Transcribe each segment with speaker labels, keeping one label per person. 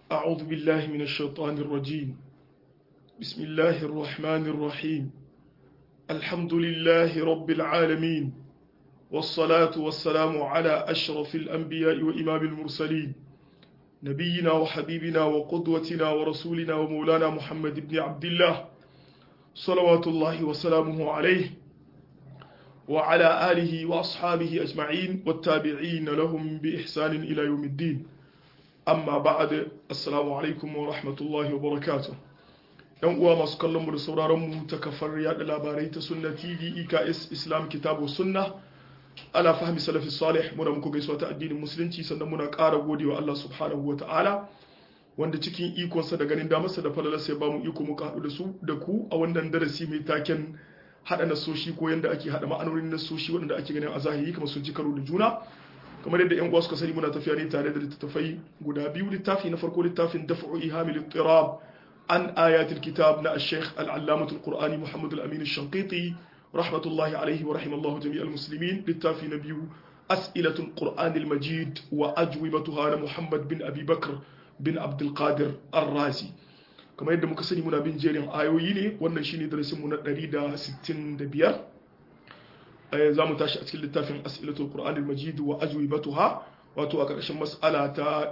Speaker 1: أعوذ بالله من الشيطان الرجيم بسم الله الرحمن الرحيم الحمد لله رب العالمين والصلاة والسلام على أشرف الأنبياء وإمام المرسلين نبينا وحبيبنا وقدوتنا ورسولنا ومولانا محمد بن عبد الله صلوات الله وسلامه عليه وعلى آله وأصحابه أجمعين والتابعين لهم بإحسان إلى يوم الدين amma ba'ad assalamu alaikum wa rahmatullahi wa barakatuh yan uwa masu kallon mu da sauraron mu ta kafar yada labarai ta sunna tv eks islam kitabu sunna ala fahmi salafi salih muna muku gaisuwa ta addinin musulunci sannan muna ƙara godewa Allah subhanahu wa ta'ala wanda cikin ikonsa da ganin damarsa da falalarsa ya bamu iko muka haɗu da su da ku a wannan darasi mai taken haɗa nasoshi ko yanda ake haɗa ma'anonin nasoshi waɗanda ake ganin a zahiri kamar sun ci karo da juna kamar yadda yan uwa suka sani muna tafiya ne tare da littattafai guda biyu littafi na farko littafin daf'u ihamil ittirab an ayatul kitab na al-sheikh al-allamah al-qur'ani muhammad al-amin al-shanqiti rahmatullahi alayhi wa rahimallahu jami' al-muslimin littafi na biyu as'ilatul qur'an al-majid wa ajwibatuha na muhammad bin abi bakr bin abd al-qadir ar-razi kamar yadda muka sani muna bin jerin ayoyi ne wannan shine darasin mu na 165 za mu tashi a cikin littafin as'ilatul qur'anil majid wa ajwibatuha wato a ƙarshen mas'ala ta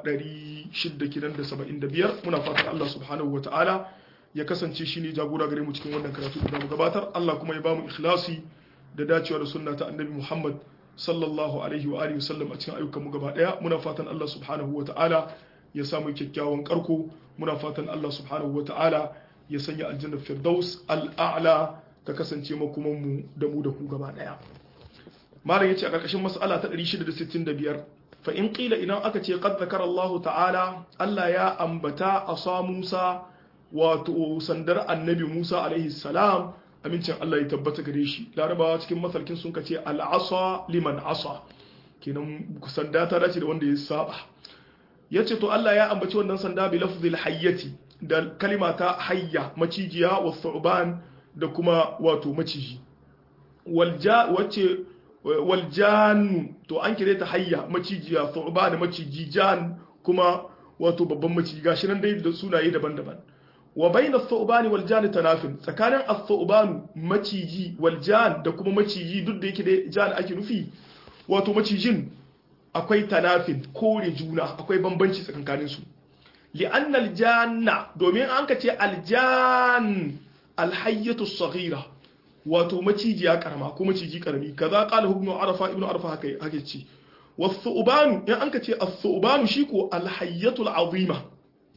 Speaker 1: 675 muna fatan Allah subhanahu wa ta'ala ya kasance shine jagora gare mu cikin wannan karatu da mu gabatar Allah kuma ya bamu ikhlasi da dacewa da sunna ta annabi Muhammad sallallahu alaihi wa alihi wasallam a cikin ayyukan mu gaba daya muna fatan Allah subhanahu wa ta'ala ya samu kyakkyawan karko muna fatan Allah subhanahu wa ta'ala ya sanya aljannar firdaus al'a'la ta kasance makomanmu da mu da ku gaba daya malam yace a karkashin mas'ala ta 665 fa in qila idan aka ce qad zakara Allah ta'ala Allah ya ambata asa Musa wato sandar annabi Musa alaihi salam amincin Allah ya tabbata gare shi larabawa cikin masalkin sun kace al-asa liman asa kenan sanda ta dace da wanda ya saba yace to Allah ya ambaci wannan sanda bi lafzil hayyati da kalima ta hayya macijiya wa thuban da kuma wato maciji wacce waljanu to an kire ta hayya macijiya thuba da maciji jan kuma wato babban maciji gashi nan dai da sunaye daban-daban wa bayna thubani wal jan tanafin tsakanin athubanu maciji wal jan da kuma maciji duk da yake da jan ake nufi wato macijin akwai tanafin kore juna akwai bambanci tsakanin su li'anna aljanna domin an ka ce aljan alhayyatu saghira wato macijiya karama ko maciji karami kaza qala ibn arafa ibn arafa haka haka ce was-su'ban in an ka ce as-su'ban shi ko alhayyatu al'azima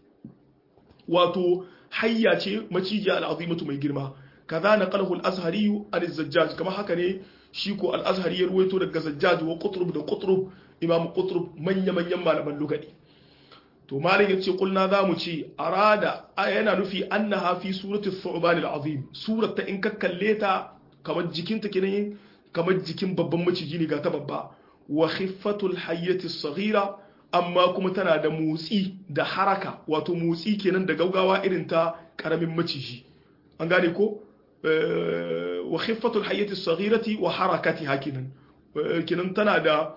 Speaker 1: wato hayya ce macijiya al'azimatu mai girma kaza naqalahu al-azhari an-zajjaj kama haka ne shi ko al-azhari ya ruwaito daga zajjaj wa qutrub da qutrub imam qutrub manya manyan malaman lugadi to malin yace kulna zamu ce arada yana nufi annaha fi surati thuban al-azim surat ta in ka kalle ta kamar jikinta kenan kamar jikin babban maciji ne ga ta babba wa khiffatul hayyati as-saghira amma kuma tana da motsi da haraka wato motsi kenan da gaugawa irin ta karamin maciji an gane ko wa khiffatul hayyati as-saghirati wa harakatiha kenan kenan tana da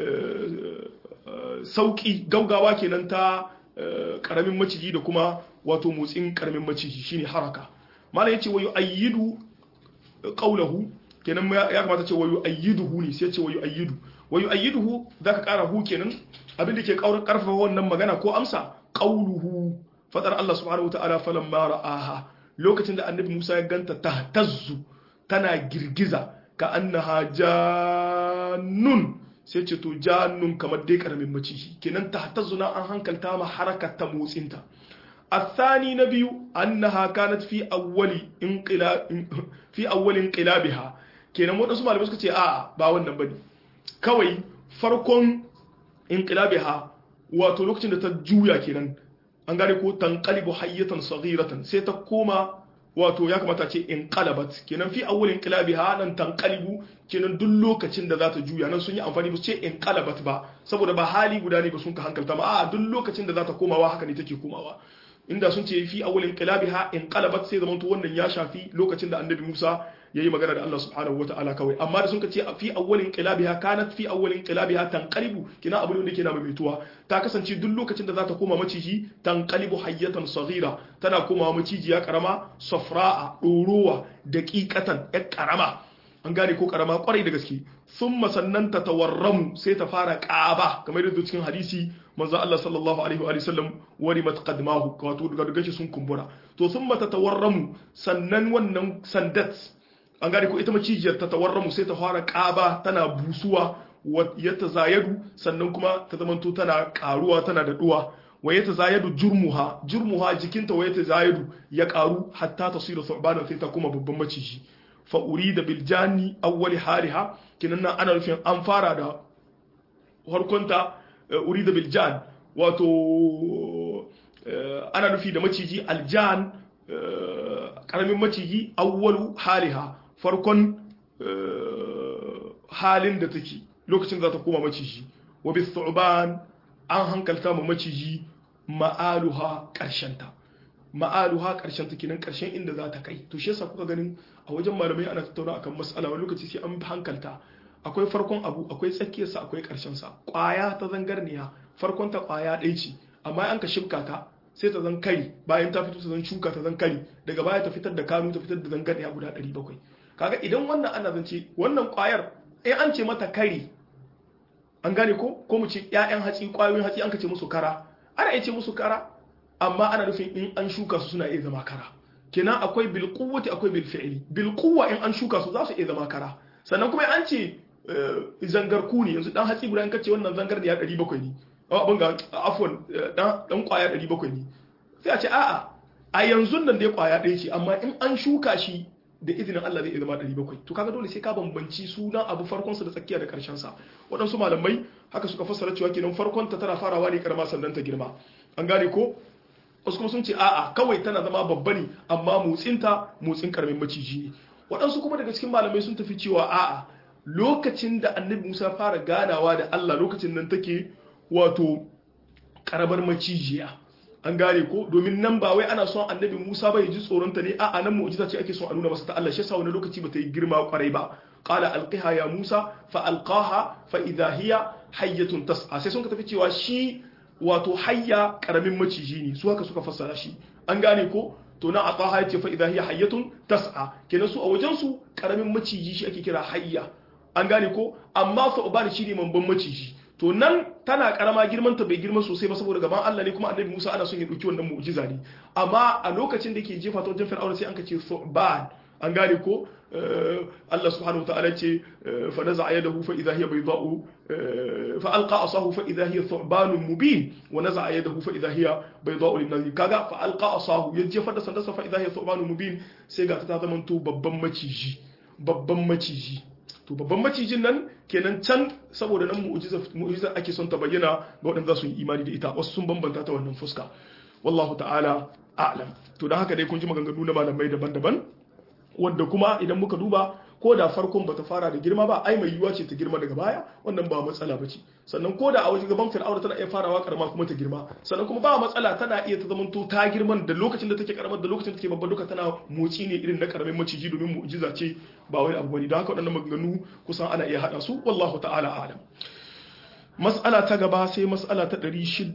Speaker 1: sauki gaugawa kenan ta karamin maciji da kuma wato motsin karamin maciji shine haraka mana yace wayu ayyidu qawluhu kenan ya kamata ce wayu ayyiduhu ne sai ce wayu ayyidu wayu ayyiduhu zaka kara hu kenan abin da ke karfafa wannan magana ko amsa qawluhu fadar Allah subhanahu wataala falamma ra'aha lokacin da annabi Musa ya ganta tahtazzu tana girgiza ka annaha jannun sai ce to jannun kamar dai karamin maciji kenan ta zuna an hankalta ma harakar ta motsinta الثاني نبي أنها كانت في أول انقلاب في أول انقلابها kenan wadansu malamai suka ce a ba wannan bane kawai farkon inqilabiha wato lokacin da ta juya kenan an gane ko tanqalibu hayyatan saghiratan sai ta koma wato ya kamata ce inqalabat kenan fi awwal inqilabiha nan tanqalibu kenan duk lokacin da za ta juya nan sun yi amfani ba su ce inqalabat ba saboda ba hali guda ne ba sun ka hankalta ma a duk lokacin da za ta komawa haka ne take komawa inda sun ce fi awwal inqilabiha inqalabat sai zamanto wannan ya shafi lokacin da annabi Musa yayi magana da Allah subhanahu wataala kawai amma da sun ka ce fi awwalin qilabiha kanat fi awwalin qilabiha tanqalibu kina abu ne da ke na maimaituwa ta kasance duk lokacin da za ta koma maciji tanqalibu hayyatan saghira tana komawa macijiya karama safra'a ɗorowa daqiqatan ƴar karama an gane ko karama kwarai da gaske thumma sannan ta tawarramu sai ta fara ƙaba kamar yadda cikin hadisi manzo Allah sallallahu alaihi wa sallam wari matqadmahu wato daga daga sun kumbura to thumma ta tawarramu sannan wannan sandat an gane ko ita macijiyar ta tawarramu sai ta fara ƙaba tana busuwa ya tazayadu sannan kuma ta zamanto tana karuwa tana da duwa wa ya tazayadu jurmuha jurmuha jikinta wa ya tazayadu ya karu hatta tasira thu'bana sai ta kuma babban maciji fa urida bil janni awwali hariha kinan nan ana nufin an fara da harkonta urida bil jan wato ana nufi da maciji aljan karamin maciji awwalu haliha farkon halin da take lokacin za ta koma maciji wa bis thu'ban an hankalta mu maciji ma'aluha karshenta ma'aluha karshen ta kenan karshen inda za ta kai to shi yasa kuka ganin a wajen malamai ana tattauna akan mas'ala wani lokaci sai an hankalta akwai farkon abu akwai tsakiyar sa akwai karshen sa kwaya ta zangarniya farkon ta kwaya ɗaya ce amma an ka shibka ta sai ta zan kari bayan ta fito ta zan shuka ta zan kari daga baya ta fitar da kanu ta fitar da zangarniya guda 700 kaga idan wannan ana zance wannan kwayar in an ce mata kari an gane ko ko mu ce ƴaƴan hatsi kwayoyin hatsi an ka ce musu kara ana iya ce musu kara amma ana nufin in an shuka su suna iya zama kara kenan akwai bil quwwati akwai bil fi'li bil quwwa in an shuka su za su iya zama kara sannan kuma an ce zangarku ne yanzu dan hatsi guda in kace wannan zangar ne ya 700 ne abin ga afwan dan dan kwaya 700 ne sai a ce a'a a yanzu nan dai kwaya ɗaya ce amma in an shuka shi da izinin Allah zai zama 700 to kaga dole sai ka bambanci sunan abu farkon sa da tsakiya da karshen sa waɗansu malamai haka suka fassara cewa kenan farkon ta tana farawa ne karama sannan ta girma an gane ko wasu kuma sun ce a'a kawai tana zama babba ne amma motsinta motsin karamin maciji ne waɗansu kuma daga cikin malamai sun tafi cewa a'a lokacin da annabi musa fara ganawa da allah lokacin nan take wato karamar macijiya an gane ko domin nan ba wai ana son annabi musa bai ji tsoronta ne a'a nan mu'jiza ce ake son a nuna masa ta allah shi yasa wani lokaci ba ta yi girma kwarai ba qala alqiha ya musa fa alqaha fa idha hiya hayyatun tas'a sai sun ka tafi cewa shi wato hayya karamin maciji ne su haka suka fassara shi an gane ko to na ataha yace fa idha hiya hayyatun tas'a kenan su a wajen su karamin maciji shi ake kira hayya an gane ko amma su'ban shi ne mamban maciji to nan tana karama girman ta bai girma sosai ba saboda gaban Allah ne kuma annabi Musa ana son ya dauki wannan mu'jiza ne amma a lokacin da ke jefa ta wajen fir'auna sai an kace su'ban an gane ko Allah subhanahu wa ta'ala ce fa naza'a yadahu fa idha hiya bayda'u fa alqa asahu fa idha hiya thu'banun mubin wa naza'a yadahu fa idha hiya bayda'u lin kaga fa alqa asahu ya jefa da sandarsa fa idha hiya thu'banun mubin sai ga ta zama to babban maciji babban maciji to babban macijin nan kenan can saboda nan mu'jiza mu'jiza ake son ta bayyana ga waɗanda za su yi imani da ita wasu sun bambanta ta wannan fuska wallahu ta'ala a'lam to dan haka dai kun ji maganganu na malamai daban-daban wanda kuma idan muka duba ko da farkon bata fara da girma ba ai mai yiwuwa ce ta girma daga baya wannan ba matsala bace sannan ko da a wajen gaban fir'auna tana iya farawa karama kuma ta girma sannan kuma ba matsala tana iya ta zamanto ta girman da lokacin da take karamar da lokacin da take babba duka tana motsi ne irin na karamin maciji domin mu'jiza ce ba wani abu bane don haka waɗannan maganganu kusan ana iya hada su wallahu ta'ala alam mas'ala ta gaba sai mas'ala ta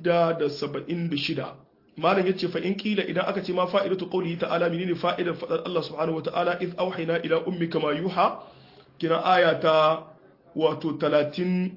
Speaker 1: 676 malam yace fa in kila idan aka ce ma fa'idatu qawlihi ta'ala menene fa'idar fadar Allah subhanahu wa ta'ala iz auhayna ila ummika ma yuha kina aya ta wato 30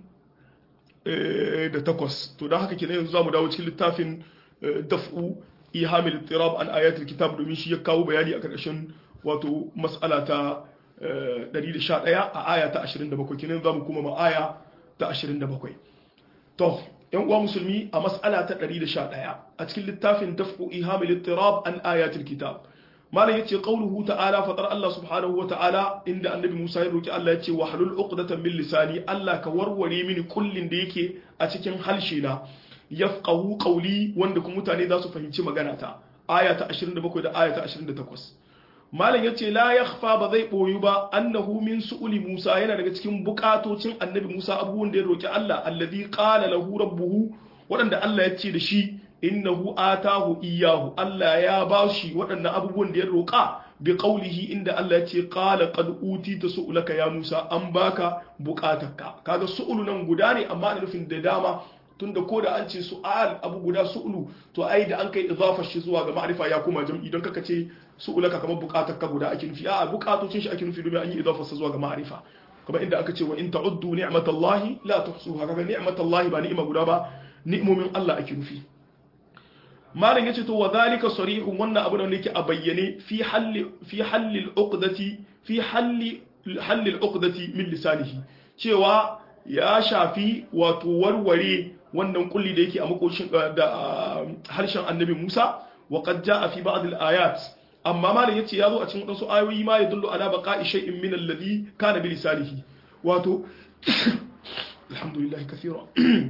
Speaker 1: da takwas to dan haka kenan yanzu zamu dawo cikin littafin daf'u ihamil ittirab an ayatul kitab domin shi ya kawo bayani a karkashin wato mas'ala ta 111 a aya ta 27 kenan zamu kuma ma aya ta 27 to yan uwa musulmi a mas'ala ta 111 a cikin littafin daf'u ihamil ittirab an ayatul kitab malam yace qauluhu ta'ala fatar Allah subhanahu wa ta'ala inda annabi Musa ya roki Allah yace wahlul uqdatan min lisani Allah ka warware mini kullin da yake a cikin halshe na yafqahu qawli wanda kuma mutane za su fahimci magana ta aya ta 27 da aya ta 28 malam yace la yakhfa ba zai boyu ba annahu min su'uli Musa yana daga cikin bukatocin annabi Musa abubuwan da ya roki Allah alladhi qala lahu rabbuhu wadanda Allah ya ce da shi innahu atahu iyahu Allah ya ba shi waɗannan abubuwan da ya roƙa bi qawlihi inda Allah ya ce qala qad utita su'laka ya Musa an baka bukatarka kaga su'ulu nan guda ne amma ana nufin da dama tunda ko da an ce su'al abu guda su'ulu to ai da an kai idafa shi zuwa ga ma'rifa ya kuma jam'i don kaka ce su'ulaka kamar bukatarka guda ake nufi a bukatocin shi ake nufi domin an yi idafa sa zuwa ga ma'rifa kamar inda aka ce wa in ta'uddu ni'matallahi la tuhsuha kaga ni'matallahi ba ni'ima guda ba ni'imomin Allah ake nufi malam yace to wa zalika sarihun wannan abu da yake a bayyane fi halli fi halli al-uqdati fi halli halli al-uqdati min lisanihi cewa ya shafi wato warware wannan kulli da yake a makoshin da harshen annabi Musa wa qad jaa fi ba'd al-ayat amma malam yace yazo a cikin wasu ayoyi ma yadullu ala baqa'i shay'in min alladhi kana bi lisanihi wato alhamdulillah kathira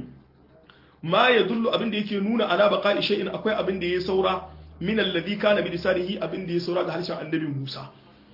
Speaker 1: ma yadullu abin da yake nuna ala baqa'i shay'in akwai abin da ya saura min alladhi kana bi lisanihi abin da ya saura ga harshen annabi Musa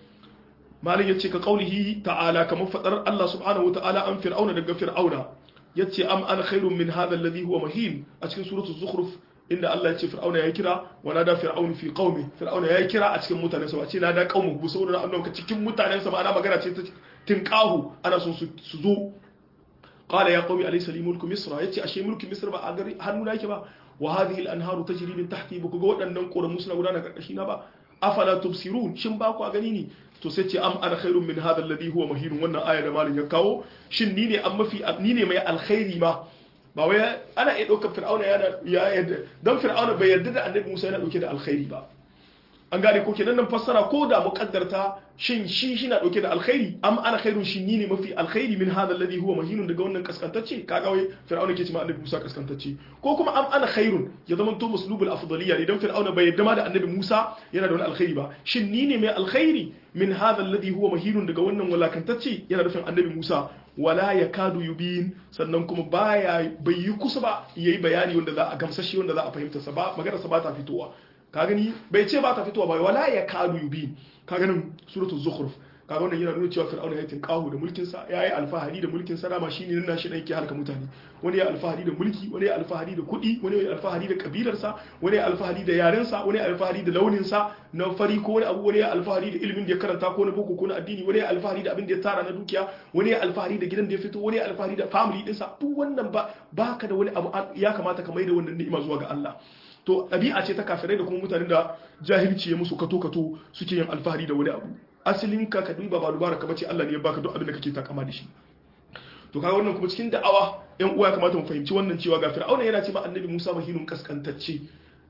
Speaker 1: malam yace ka qaulihi ta'ala kamar fadar Allah subhanahu wa ta'ala an fir'auna daga fir'auna yace am ana khairun min hadha alladhi huwa mahin a cikin suratul zukhruf inda Allah ya ce fir'auna ya kira wa nada fir'aunu fi qaumi fir'auna ya kira a cikin mutanensa ba ce nada qaumu bu saboda annabi ka cikin mutanensa ba ana magana ce ta tinqahu ana son su zo qala ya qaumi alaysa li mulku misra yace ashe mulki misra ba a gari hannuna yake ba wa hadhihi al-anharu tajri min tahti ba ku ga waɗannan koramu suna gudana karkashi na ba afala tubsirun shin ba ku a gani ne to sai ce am ana khairun min hadha alladhi huwa mahin wannan aya da malin ya kawo shin ni ne an mafi ni ne mai alkhairi ma ba wai ana iya ɗaukar fir'auna ya yadda don fir'auna bai yarda da annabi musa yana ɗauke da alkhairi ba an gane ko kenan nan fassara ko da muqaddarta shin shi shi na ɗauke da alkhairi am ana khairun shi ni ne mafi alkhairi min hadha alladhi huwa mahinun daga wannan kaskantacce kaga wai fir'auna ke ce ma annabi musa kaskantacce ko kuma am ana khairun ya zama to muslubul afdaliyya ne dan fir'auna bai yarda ma da annabi musa yana da wani alkhairi ba shin ni ne mai alkhairi min hadha alladhi huwa mahinun daga wannan walakantacce yana nufin annabi musa wala ya kadu yubin sannan kuma baya bai yi kusa ba yayi bayani wanda za a gamsashe wanda za a fahimta sa ba magana sa ba ta fitowa ka gani bai ce ba ta fitowa ba wala ya kadu yubin ka ganin suratul zukhruf kaga wannan yana nuna cewa fir'auna ya tinkahu da mulkin sa yayi alfahari da mulkin sa dama shine nan shi dan yake halka mutane wani ya alfahari da mulki wani ya alfahari da kuɗi wani ya alfahari da kabilar sa wani ya alfahari da yaren sa wani ya alfahari da launin sa na fari ko wani abu wani ya alfahari da ilimin da ya karanta ko na boko ko na addini wani ya alfahari da abin da ya tara na dukiya wani ya alfahari da gidan da ya fito wani ya alfahari da family din sa duk wannan ba baka da wani abu ya kamata ka maida wannan ni'ima zuwa ga Allah to ɗabi'a ce ta kafirai da kuma mutanen da jahilci ya musu kato kato suke yin alfahari da wani abu asalin ka ka duba ba dubara ka bace Allah ne ya baka duk abin da kake takama da shi to kaga wannan kuma cikin da'awa yan uwa ya kamata mu fahimci wannan cewa ga fir'auna yana ce ma annabi Musa mahinun kaskantacce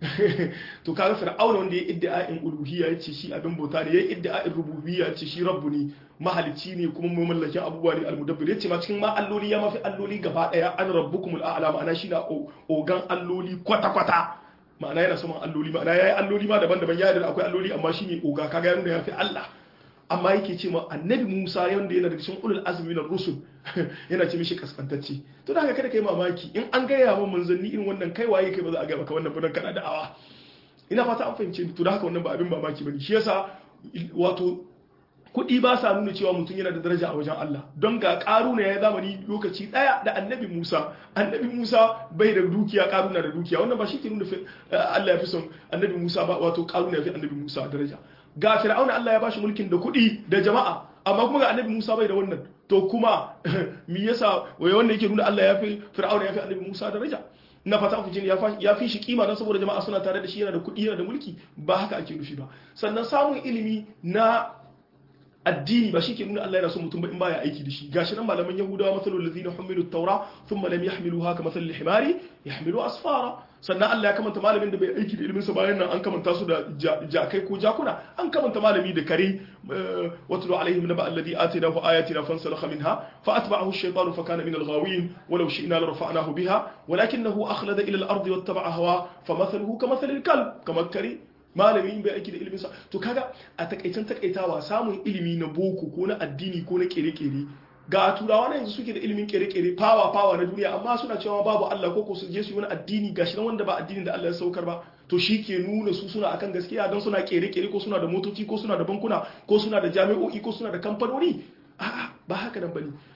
Speaker 1: to kaga fir'auna wanda ya idda'in uluhiyya ya ce shi abin bauta ne ya idda'in rububiyya ya ce shi rabbu ne mahalicci ne kuma mai mallakin abubuwa ne almudabbir ya ce ma cikin ma alloli ya mafi alloli gaba daya an rabbukumul a'la ma'ana shi na ogan alloli kwata kwata ma'ana yana saman alloli ma'ana yayi alloli ma daban-daban ya yarda akwai alloli amma shine oga kaga ya nuna ya fi Allah amma yake ce ma annabi Musa wanda yana daga cikin ulul azmi na rusul yana ce mishi kaskantacce to da haka kada kai mamaki in an gaya wa manzanni irin wannan kai waye kai ba za a ga maka wannan budan kana da'awa ina fata an fahimce ni to da haka wannan ba abin mamaki bane shi yasa wato kuɗi ba sa nuna cewa mutum yana da daraja a wajen Allah don ga ƙaruna ya zamani lokaci ɗaya da annabi Musa annabi Musa bai da dukiya ƙaruna da dukiya wannan ba shi ke nuna Allah ya fi son annabi Musa ba wato ƙaruna ya fi annabi Musa daraja ga Fir'auna Allah ya bashi mulkin da kuɗi da jama'a amma kuma ga annabi Musa bai da wannan to kuma me yasa wai wanda yake nuna Allah ya fi Fir'auna ya fi annabi Musa daraja na fata ku jini ya fi shi kima don saboda jama'a suna tare da shi yana da kuɗi yana da mulki ba haka ake nufi ba sannan samun ilimi na addini ba shi ke nuna Allah yana son mutum ba in baya aiki da shi gashi nan malaman yahudawa masalul ladina humilu at-taura thumma lam yahmiluha ka masalil himari yahmilu asfara sannan Allah ya kamanta malamin da bai aiki da ilimin sa bayan nan an kamanta su da jakai ko jakuna an kamanta malami da kare watlu alaihim naba alladhi atinahu ayatina fansalakha minha fa atba'ahu ash-shaytanu fa kana min al-ghawin walau shi'na la rafa'nahu biha walakinahu akhlada ila al-ardi wattaba'a hawa famathaluhu kamathali al-kalb kama kare malami bai aiki da ilimin sa to kaga a takaicen takaitawa samun ilimi na boko ko na addini ko na kere-kere ga turawa na yanzu suke da ilimin kere-kere fawa fawa na duniya amma suna cewa babu Allah ko su je su yi wani addini gashi nan wanda ba addinin da Allah ya saukar ba to shi ke nuna su suna akan gaskiya don suna kere-kere ko suna da motoci ko suna da bankuna ko suna da jami'o'i ko suna da kamfanoni a'a ba haka nan bane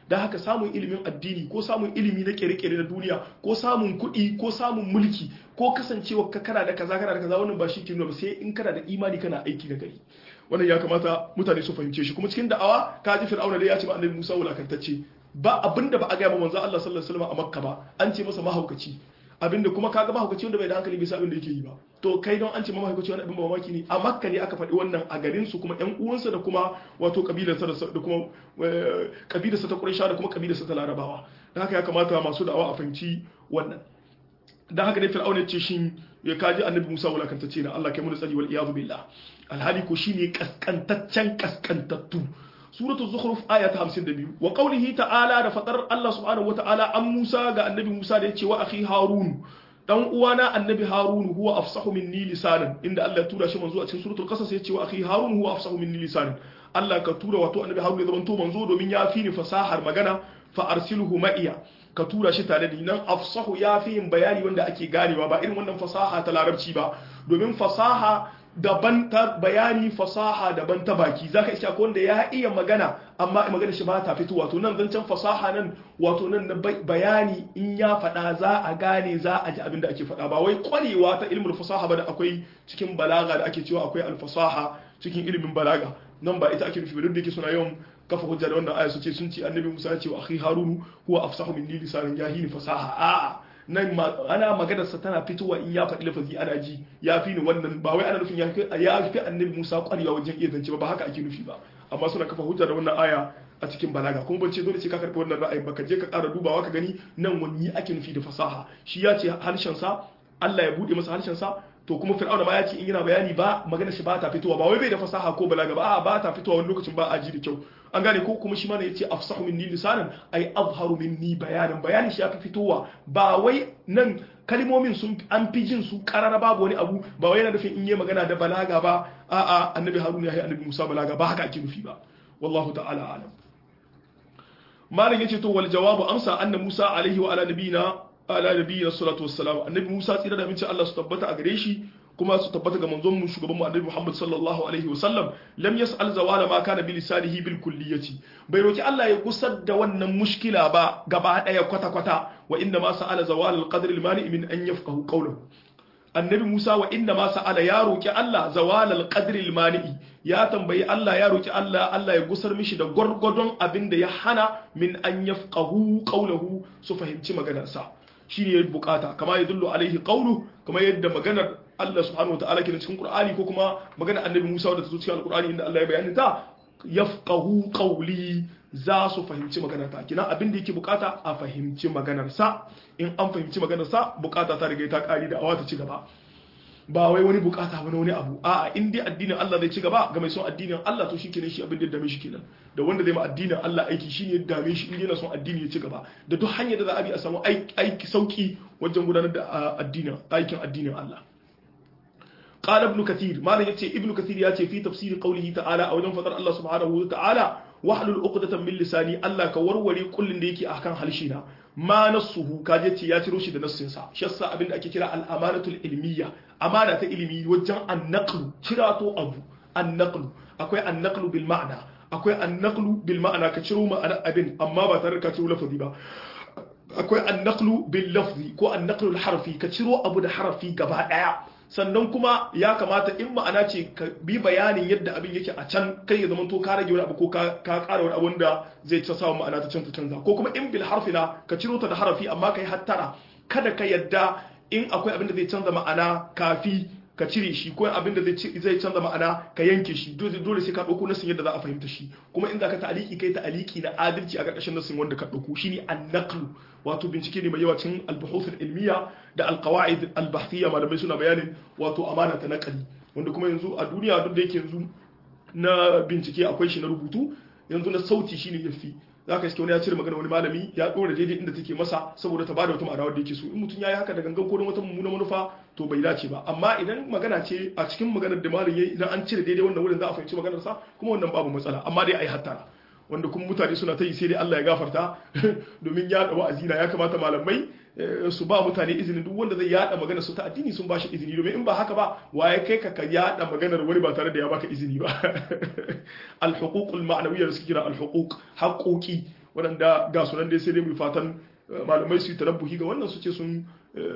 Speaker 1: da haka samun ilimin addini ko samun ilimi na kere-kere na duniya ko samun kuɗi ko samun mulki ko kasancewa ka kana da kaza kana da kaza wannan ba shi ke nuna ba sai in kana da imani kana aiki na gari wannan ya kamata mutane su fahimce shi kuma cikin da'awa ka ji fir'auna da ya ce ba annabi Musa wulakantacce ba abinda ba a ga manzo Allah sallallahu alaihi wasallam a Makka ba an ce masa mahaukaci abinda kuma kaga mahaukaci wanda bai da hankali bisa abin da yake yi ba to kai don an ce mahaukaci wani abin mamaki ne a makka ne aka faɗi wannan a garin su kuma ƴan uwansa da kuma wato kabilarsa da kuma kabilarsa ta Quraysh da kuma kabilarsa ta Larabawa dan haka ya kamata masu da'awa a fahimci wannan dan haka ne Fir'auna ya ce shin ya kaji annabi Musa wulakantacce na Allah kai mu tsari wal iyadu billah alhali ko shine kaskantaccen kaskantattu suratul zukhruf aya ta 52 wa qawlihi ta'ala da fadar Allah subhanahu wata'ala an Musa ga annabi Musa da yace wa akhi Harun dan uwana annabi Harun huwa afsahu minni lisanan inda Allah ya tura shi manzo a cikin suratul qasas yace wa akhi Harun huwa afsahu minni lisanan Allah ka tura wato annabi Harun ya zamanto manzo domin ya fi ni fasahar magana fa arsilhu ma'iya ka tura shi tare da ni nan afsahu ya fi yin bayani wanda ake ganewa ba irin wannan fasaha ta larabci ba domin fasaha daban ta bayani fasaha daban ta baki zaka iska ko wanda ya iya magana amma magana shi ba ta fito wato nan zancen fasaha nan wato nan na bayani in ya faɗa za a gane za a ji abin da ake faɗa ba wai kwarewa ta ilmin fasaha ba da akwai cikin balaga da ake cewa akwai alfasaha cikin ilimin balaga nan ba ita ake nufi ba duk da yake suna yawan kafa hujja da wannan aya su ce sun ce annabi Musa ya ce wa akhi Harunu huwa afsahu minni lisanan jahili fasaha a'a nan ana maganarsa tana fitowa in ya faɗi lafazi ana ji ya fi ni wannan ba wai ana nufin ya fi annabi Musa ƙwarewa wajen iya zance ba ba haka ake nufi ba amma suna kafa hujja da wannan aya a cikin balaga kuma ban ce dole sai ka karɓi wannan ra'ayin ba ka je ka ƙara dubawa ka gani nan wani ake nufi da fasaha shi ya ce harshen sa Allah ya buɗe masa harshen sa to kuma fir'auna ma ya ce in yana bayani ba magana shi ba ta fitowa ba wai bai da fasaha ko balaga ba a ba ta fitowa wani lokacin ba a ji da kyau an gane ko kuma shi ma ne yace afsahu minni lisanan ay azharu minni bayanan bayani shi ya fi fitowa ba wai nan kalmomin sun an fi jin su karara babu wani abu ba wai yana nufin in yi magana da balaga ba a'a annabi haruna ya yi annabi musa balaga ba haka ake nufi ba wallahu ta'ala alam malam yace to wal jawabu amsa anna musa alaihi wa ala nabiyina ala nabiyina salatu wassalam annabi musa tsira da mince Allah su tabbata a gare shi kuma su tabbata ga manzon mu shugaban mu annabi Muhammad sallallahu alaihi wa sallam lam yas'al zawala ma kana bi lisanihi bil kulliyati bai roki Allah ya gusar da wannan mushkila ba gaba daya kwata kwata wa inna ma sa'ala zawal al qadr al mani min an yafqahu qawluhu annabi Musa wa inna ma sa'ala ya roki Allah zawal al qadr al mani ya tambayi Allah ya roki Allah Allah ya gusar mishi da gwargwadon abin da ya hana min an yafqahu qawluhu su fahimci maganarsa shine ya bukata kama ya dullu alaihi qawlu kama yadda maganar Allah subhanahu wataala ke cikin Qur'ani ko kuma maganar Annabi Musa wadda ta zo cikin Al-Qur'ani inda Allah ya bayani ta yafqahu qawli za su fahimci maganar ta kina abin da yake bukata a fahimci maganar sa in an fahimci maganar sa bukata ta riga ta kari da awa ta ci gaba ba wai wani bukata wani wani abu a'a in dai addinin Allah zai ci gaba ga mai son addinin Allah to shikenan shi abin da dame shi kenan da wanda zai ma addinin Allah aiki shine ya dame shi in yana son addini ya ci gaba da duk hanyar da za a bi a samu aiki sauki wajen gudanar da addinin aikin addinin Allah قال ابن كثير ما يتي ابن كثير ياتي في تفسير قوله تعالى او فطر الله سبحانه وتعالى واحلل عقدة من لساني الله كوروري كل da yake akan halshina ma nassuhu kaje ce ya ciro shi da nassin sa shi yasa abin da ake kira al-amanatul ilmiya amana ta ilimi wajen an-naqlu cirato abu an-naqlu akwai an-naqlu bil ma'na akwai an-naqlu bil ma'na ka ciro ma'ana abin amma ba tare da ka ciro lafazi ba akwai an-naqlu bil lafzi ko an-naqlu al-harfi ka ciro abu da harafi gaba daya sannan kuma ya kamata in ma'ana ce ka bi bayanin yadda abin yake a can kai ya zama to ka rage wani abu ko ka ƙara wani abu da zai ta samu ma'ana ta canza canza ko kuma in bil harfina ka ciro ta da harafi amma kai hattara kada ka yadda in akwai abin da zai canza ma'ana kafi ka cire shi ko abin da zai canza ma'ana ka yanke shi dole sai ka ɗauko nasin yadda za a fahimta shi kuma in za ka ta'aliki kai ta'aliki na adalci a ƙarƙashin nasin wanda ka ɗauko shine an-naqlu wato bincike ne mai yawa cikin al-buhuth ilmiya da al-qawaid al-bahthiyya malamai suna bayanin wato amana ta naqali wanda kuma yanzu a duniya duk da yake yanzu na bincike akwai shi na rubutu yanzu na sauti shine yafi za ka iske wani ya cire magana wani malami ya ɗora daidai inda take masa saboda ta bada wata ma'ana wadda yake so in mutum ya yi haka da gangan ko wata mummuna manufa to bai dace ba amma idan magana ce a cikin maganar da malam yayi idan an cire daidai wannan wurin za a fahimci maganar sa kuma wannan babu matsala amma dai ai hattara wanda kuma mutane suna ta yi sai dai Allah ya gafarta domin ya da wa'azi na ya kamata malamai su ba mutane izini duk wanda zai yada magana su ta addini sun ba shi izini domin in ba haka ba waye kai ka ka yada maganar wani ba tare da ya baka izini ba al-huquq al-ma'nawiyya da suke kira al-huquq haƙoƙi waɗanda ga sunan dai sai dai mu fatan malamai su yi tarabbuhi ga wannan su ce sun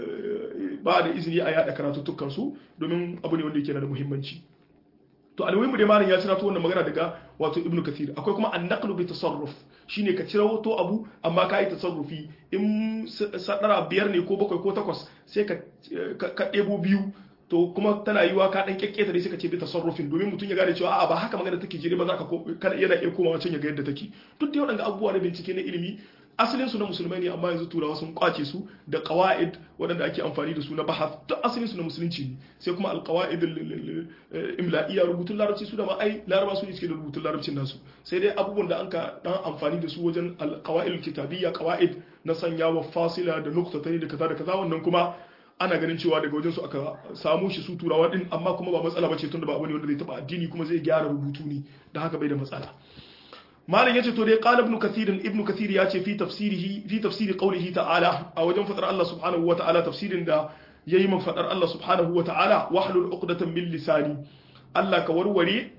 Speaker 1: ba da izini a yada karatuttukan su domin abu ne wanda yake da muhimmanci to almuhimu dai malam ya cira to wannan magana daga wato ibnu kathir akwai kuma an-naqlu bi tasarruf shine ka cira to abu amma ka yi tasarrufi in sadara biyar ne ko bakwai ko takwas sai ka ka ɗebo biyu to kuma tana yiwa ka dan kekketa dai suka ce bi tasarrufin domin mutum ya gane cewa a'a ba haka magana take jire ba za ka kana yana iya komawa can ya ga yadda take duk da waɗanda abubuwa na bincike na ilimi asalin su na musulmai ne amma yanzu turawa sun kwace su da qawaid waɗanda ake amfani da su na bahath duk asalin su na musulunci ne sai kuma alqawaid imla'iyya rubutun larabci su da ma ai laraba su ne suke da rubutun larabcin nasu sai dai abubuwan da an ka dan amfani da su wajen alqawaid kitabiyya qawaid na sanyawa fasila da nuqtatani da kaza da kaza wannan kuma ana ganin cewa daga wajen su aka samu shi su turawa din amma kuma ba matsala bace tunda ba abu ne wanda zai taba addini kuma zai gyara rubutu ne da haka bai da matsala malam yace to dai qala ibn kathir ibn kathir yace fi tafsirihi fi tafsiri qawlihi ta'ala a wajen fadar Allah subhanahu wa ta'ala tafsirin da yayi man fadar Allah subhanahu wa ta'ala wahlul uqdatan min lisani Allah ka warware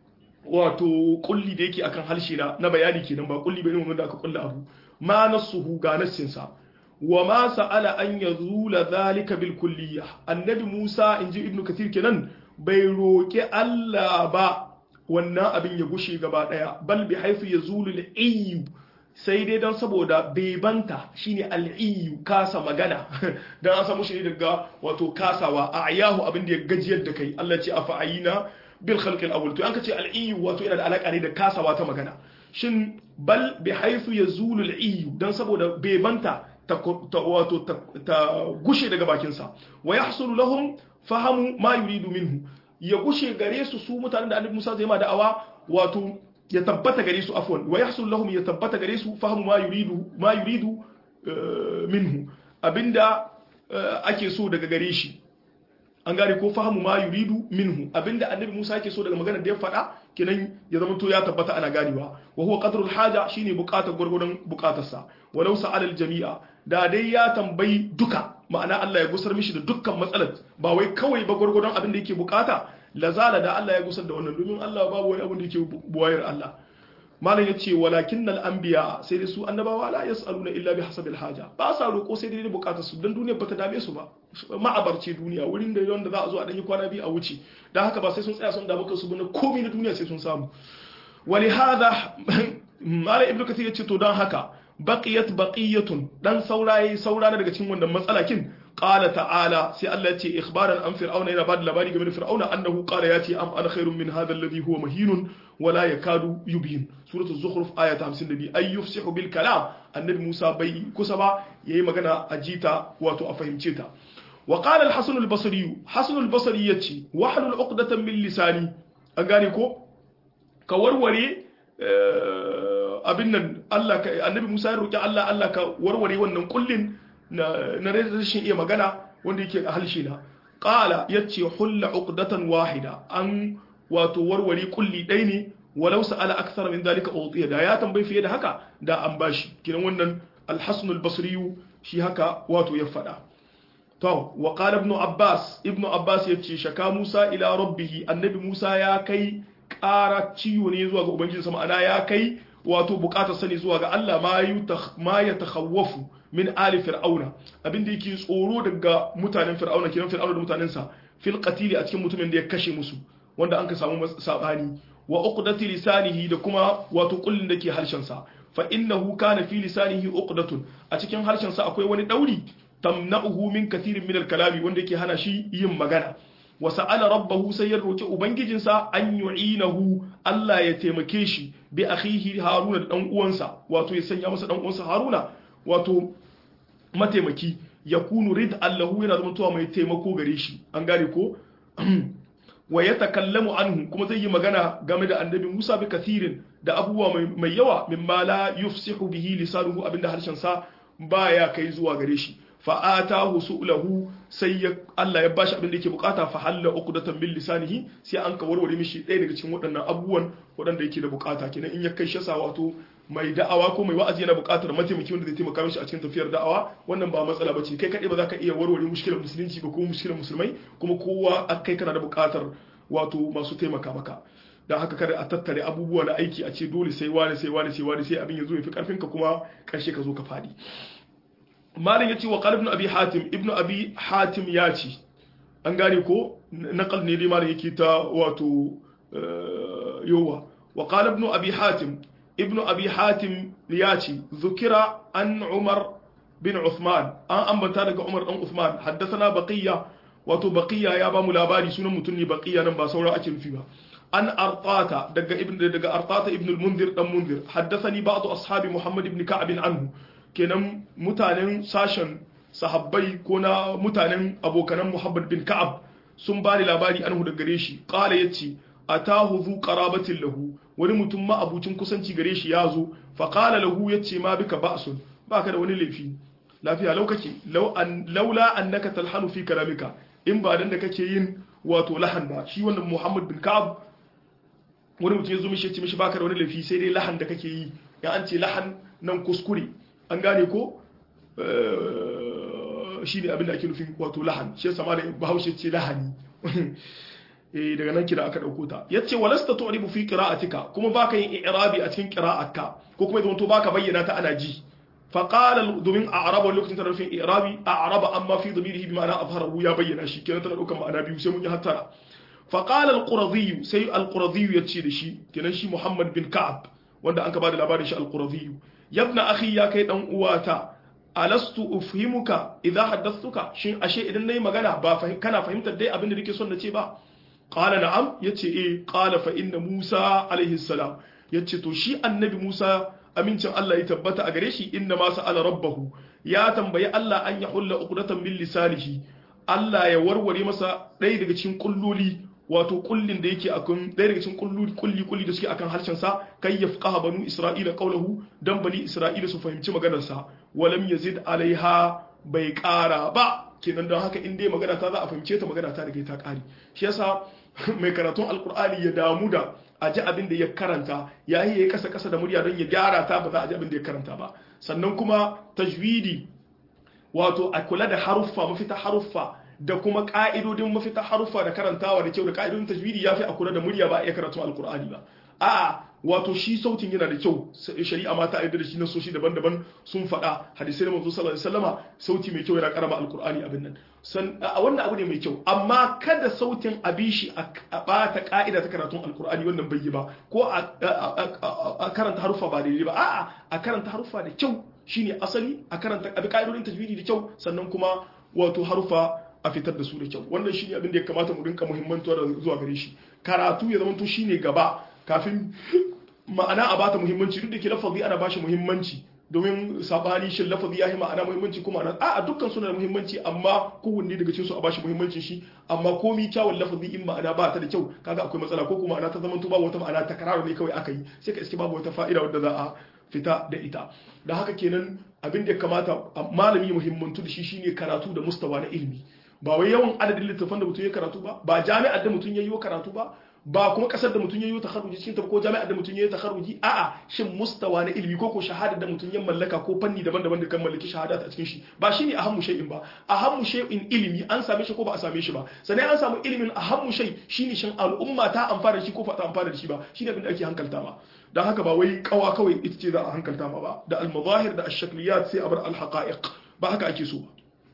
Speaker 1: wato kulli da yake akan halshe na na bayani kenan ba kulli bane wanda aka kulla abu ma nasuhu ga nassin sa wa ma sa'ala an yazula zalika bil kulliyah annabi Musa inji ibn kathir kenan bai roki Allah ba wannan abin ya gushe gaba daya bal bi haifu ya zulu al'iyu sai dai don saboda bebanta shine al'iyu kasa magana dan an samu shi daga wato kasawa a ayahu abin da ya gajiyar da kai Allah ce afa ayina bil khalqil awwal to an kace al'iyu wato yana da alaka ne da kasawa ta magana shin bal bi haifu ya zulu al'iyu dan saboda bebanta ta wato ta gushe daga bakinsa wa yahsulu lahum fahamu ma yuridu minhu ya gushe gare su su mutanen da annabi Musa zai ma da'awa wato ya tabbata gare su afwan wa yahsul lahum ya tabbata gare su fahimu ma yuridu ma yuridu minhu abinda ake so daga gare shi an gane ko fahimu ma yuridu minhu abinda annabi Musa yake so daga maganar da ya faɗa kenan ya zama to ya tabbata ana ganewa wa huwa qadrul haja shine bukatar gurgurdan bukatarsa walau sa'al al jami'a da dai ya tambayi duka ma'ana Allah ya gusar mishi da dukkan matsalar ba wai kawai ba gurgurdan abin da yake bukata lazala da Allah ya gusar da wannan domin Allah babu wani abin da yake buwayar Allah malam yace walakinnal anbiya sai dai su annabawa la yasaluna illa bi hasabil haja ba sa roko sai dai bukatar su dan duniya bata dame su ba ma'abarce duniya wurin da wanda za a zo a danyi kwana biyu a wuce dan haka ba sai sun tsaya sun damu kansu ba na komai na duniya sai sun samu walihada malam ibnu kathir yace to dan haka baqiyat baqiyatun dan saurayi saurana daga cikin wannan matsalakin qala ta'ala sai Allah ya ce ikhbaran an fir'auna yana bada labari game da fir'auna annahu qala yati am ana khairun min hadha alladhi huwa mahinun wa la yakadu yubin suratul zukhruf ayat 52 ay yufsihu bil kalam annabi Musa bai kusa ba yayi magana a jita wato a fahimce ta wa qala al-hasan al-basri hasan al-basri yace wahlul uqdatan min lisani an gane ko ka warware abin nan Allah ka annabi Musa ya roki Allah Allah ka warware wannan kullin na na rashin iya magana wanda yake a halshe na qala yace hulla uqdatan wahida an wato warware kulli dai ne walau sa'ala akthar min dalika utiya da ya tambayi fiye da haka da an bashi kiran wannan al-hasan al-basri shi haka wato ya fada to wa qala ibn abbas ibn abbas yace shaka Musa ila rabbih annabi Musa ya kai ƙara ciwo ne zuwa ga ubangijinsa ma'ana ya kai wato bukatar sani zuwa ga Allah ma ya takhawwafu min ali fir'auna abinda yake tsoro daga mutanen fir'auna kiran fir'auna da mutanensa fil qatili a cikin mutumin da ya kashe musu wanda an ka samu sabani wa uqdati lisanihi da kuma wato kullun da ke harshen sa fa innahu kana fi lisanihi uqdatun a cikin harshen sa akwai wani dauri tamna'uhu min kathirin min al-kalami wanda yake hana shi yin magana wa sa'ala rabbahu sai ya roki ubangijinsa an yu'inahu Allah ya taimake shi bi akhihi Haruna da dan uwansa wato ya sanya masa dan uwansa Haruna wato mataimaki yakunu rid Allahu yana zama tuwa mai taimako gare shi an gane ko wa yatakallamu anhu kuma zai yi magana game da annabi Musa bi kathirin da abubuwa mai yawa mimma la yufsihu bihi lisanuhu abinda harshen sa baya kai zuwa gare shi fa'atahu su'lahu sai ya Allah ya bashi abin da yake bukata fa halla uqdatan bil lisanihi sai an ka warware mishi ɗaya daga cikin waɗannan abubuwan waɗanda yake da bukata kenan in ya kai shasa wato mai da'awa ko mai wa'azi yana bukatar mataimaki wanda zai taimaka mishi a cikin tafiyar da'awa wannan ba matsala bace kai kadai ba za ka iya warware mushkilar musulunci ba ko mushkilar musulmai kuma kowa kai kana da bukatar wato masu taimaka maka dan haka kada a tattare abubuwa na aiki a ce dole sai wani sai wani sai wani sai abin ya zo ya fi karfin ka kuma karshe ka zo ka fadi malin yace wa qala ibn abi hatim ibn abi hatim ya ce an gane ko naqal ne dai malin yake ta wato yowa wa qala ibn abi hatim ibn abi hatim ya ce zukira an umar bin uthman an ambata daga umar dan uthman haddathana baqiya wato baqiya ya ba mu labari sunan mutum ne baqiya nan ba saura ake nufi ba an artata daga ibn daga artata ibn al-munzir dan munzir haddathani ba'd ashabi muhammad ibn ka'ab anhu kenan mutanen sashen sahabbai ko na mutanen abokanan muhammad bin ka'ab sun ba ni labari anhu daga gare shi qala yace atahu zu qarabatin lahu wani mutum ma abucin kusanci gare shi ya zo fa qala lahu yace ma bika ba'sun baka da wani laifi lafiya lau kake laula annaka talhanu fi kalamika in ba dan da kake yin wato lahan ba shi wannan muhammad bin ka'ab wani mutum ya zo mishi ya ce mishi baka da wani laifi sai dai lahan da kake yi ya an ce lahan nan kuskure an gane ko shi ne abin da ake nufin wato lahan shi yasa malam bahaushe ce lahani eh daga nan kira aka dauko ta yace walasta tu'ribu fi qira'atika kuma baka yin i'rabi a cikin qira'atka ko kuma idan to baka bayyana ta ana ji fa qala domin a'raba lokacin tana nufin i'rabi a'raba amma fi dhamirihi bi ma'ana azharahu ya bayyana shi kenan tana daukan ma'ana biyu sai mun yi hattara fa qala al-quradhi sai al-quradhi yace da shi kenan shi Muhammad bin Ka'ab wanda an ka bada labarin shi al-quradhi yabna akhi ya kai dan uwata alastu ufhimuka idza haddathtuka shin ashe idan nayi magana ba kana fahimtar dai abin da nake son na ce ba qala na'am yace eh qala fa inna musa alaihi salam yace to shi annabi musa amincin Allah ya tabbata a gare shi inna ma sa'ala rabbahu ya tambayi Allah an ya hulla uqdatan bil lisanihi Allah ya warware masa ɗaya daga cikin kulloli wato kullin da yake akan ɗaya daga cikin kulli kulli kulli da suke akan harshen sa kai yafqaha banu isra'ila qawluhu dan bani isra'ila su fahimci maganar sa walam yazid alaiha bai ƙara ba kenan don haka in dai magana ta za a fahimce ta magana ta daga ta ƙari shi yasa mai karatun alkur'ani ya damu da a ji abin da ya karanta ya yi ya kasa kasa da murya don ya gyara ta ba za a ji abin da ya karanta ba sannan kuma tajwidi wato a kula da haruffa mafita haruffa da kuma ka'idodin mafita haruffa da karantawa da kyau da ka'idodin tajwidi ya fi a kula da murya ba a iya karatun alkur'ani ba a'a wato shi sautin yana da kyau shari'a ma ta aida da shi na soshi daban-daban sun faɗa hadisai na manzo sallallahu alaihi wasallama sauti mai kyau yana karama alkur'ani abin nan san a wannan abu ne mai kyau amma kada sautin abi shi a bata ka'ida ta karatun alkur'ani wannan bai yi ba ko a karanta haruffa ba daidai ba a'a a karanta haruffa da kyau shine asali a karanta abi ka'idodin tajwidi da kyau sannan kuma wato haruffa a fitar da su da kyau wannan shine abin da ya kamata mu rinka muhimmantuwa da zuwa gare shi karatu ya zama to shine gaba kafin ma'ana a bata muhimmanci duk da ke lafazi ana bashi muhimmanci domin sabani shin lafazi ya yi ma'ana muhimmanci kuma ana a dukkan suna da muhimmanci amma kowanne daga cikin su a bashi muhimmancin shi amma komi kyawun lafazi in ma'ana ba ta da kyau kaga akwai matsala ko kuma ma'ana ta zama to babu wata ma'ana ta kararo ne kawai aka yi sai ka iske babu wata fa'ida wadda za a fita da ita da haka kenan abin da ya kamata malami muhimmantu da shi shine karatu da mustawa na ilimi ba wai yawan adadin littattafan da mutum ya karatu ba ba jami'ar da mutum ya yi karatu ba ba kuma kasar da mutum ya yi takharuji cikin ta ko jami'ar da mutum ya yi takharuji a'a shin mustawa na ilimi ko ko shahada da mutum ya mallaka ko fanni daban-daban da kan mallaki shahada a cikin shi ba shine ahammu shay'in ba ahammu shay'in ilimi an same shi ko ba a same shi ba sannan an samu ilimin ahammu shay shine shin al'umma ta amfana da shi ko ba ta amfana da shi ba shine abin da ake hankalta ma dan haka ba wai kawa kawai ita ce za a hankalta ma ba da al-mazahir da ash-shakliyat sai a bar al-haqa'iq ba haka ake so ba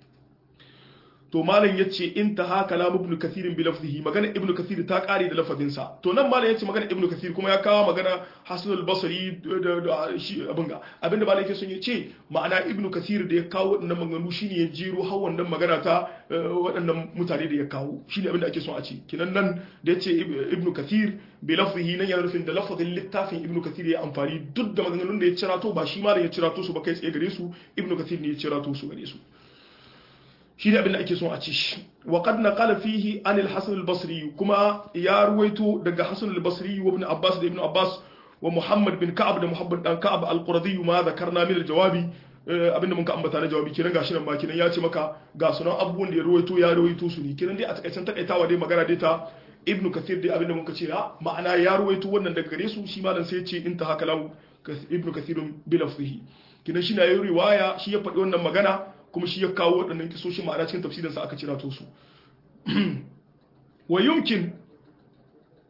Speaker 1: to malam yace intaha kalam ibn kathir bi lafzihi magana ibn kathir ta kare da lafazin sa to nan malam yace magana ibn kathir kuma ya kawo magana hasan al-basri da shi abinga abinda malam yake son yace ma'ana ibn kathir da ya kawo wadannan maganganu shine ya jiro har wannan magana ta waɗannan mutane da ya kawo shine abinda ake son a ce kinan nan da yace ibn kathir bi lafzihi nan yana nufin da lafazin littafin ibn kathir ya amfani duk da maganganun da ya cirato ba shi malam ya cirato su ba kai tsaye gare su ibn kathir ne ya cirato su gare su shi ne abin da ake son a ci shi wa qad naqala fihi an al-hasan al-basri kuma ya ruwaito daga hasan al-basri wa ibn abbas da ibn abbas wa muhammad bin ka'ab da muhammad dan ka'ab al-quradi ma zakarna min al-jawabi abinda mun ka ambata na jawabi kiran gashi nan ba kiran ya ce maka ga sunan abubuwan da ya ruwaito ya ruwaito su ne kiran dai a takaicen takaitawa dai magana dai ta ibn kathir dai abinda mun ka ce ma'ana ya ruwaito wannan daga gare su shi malam sai ya ce intaha kalam ibn kathir bi lafzihi kiran shi na yi riwaya shi ya faɗi wannan magana kuma shi ya kawo waɗannan kisoshin ma'ana cikin tafsirinsa aka cira to su wa yumkin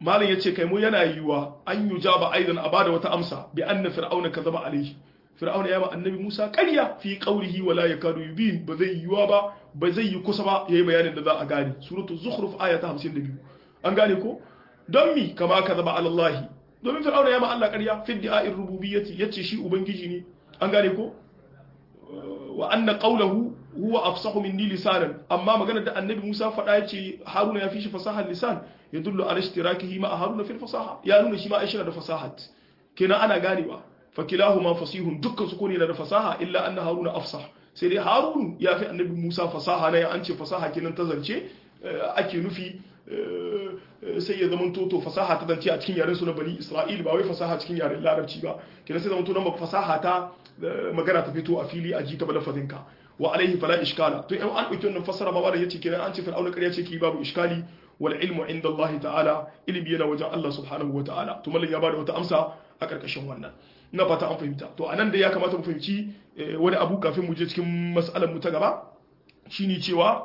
Speaker 1: malam yace kai mu yana yiwa an yujaba aidan a bada wata amsa bi anna fir'auna kazaba alaihi fir'auna ya ma annabi Musa ƙarya fi qawlihi wala yakadu yubin ba zai yiwa ba ba zai yi kusa ba yayi bayanin da za a gane suratul zukhruf aya ta 52 an gane ko don mi kama kazaba ala Allah domin fir'auna ya ma Allah ƙarya fi di'a'ir rububiyyati yace shi ubangiji ne an gane ko wa anna qawluhu huwa afsahu minni lisanan amma maganar da annabi Musa faɗa yace Haruna ya fi shi fasahar lisan yadullu ala ishtirakihi ma Haruna fil fasaha ya nuna shi ma Aisha da fasahat kenan ana ganewa fa kilahuma fasihun dukkan su kone da fasaha illa anna Haruna afsah sai dai Harun ya fi annabi Musa fasaha ne an ce fasaha kenan ta zance ake nufi sai ya zama toto fasaha ta zance a cikin yaren su na bani Isra'il ba wai fasaha cikin yaren Larabci ba kenan sai zama to nan fasaha ta magana ta fito a fili a ji ta balafazinka wa alaihi fala iskala to in an dauki wannan fassara ma da yace kenan an ce fir'auna ƙarya ce ki babu iskali wal ilmu inda Allah ta'ala ilmi yana wajen Allah subhanahu wa ta'ala to mallan ya bada wata amsa a karkashin wannan ina fata an fahimta to anan da ya kamata mu fahimci wani abu kafin mu je cikin mas'alar mu ta gaba shine cewa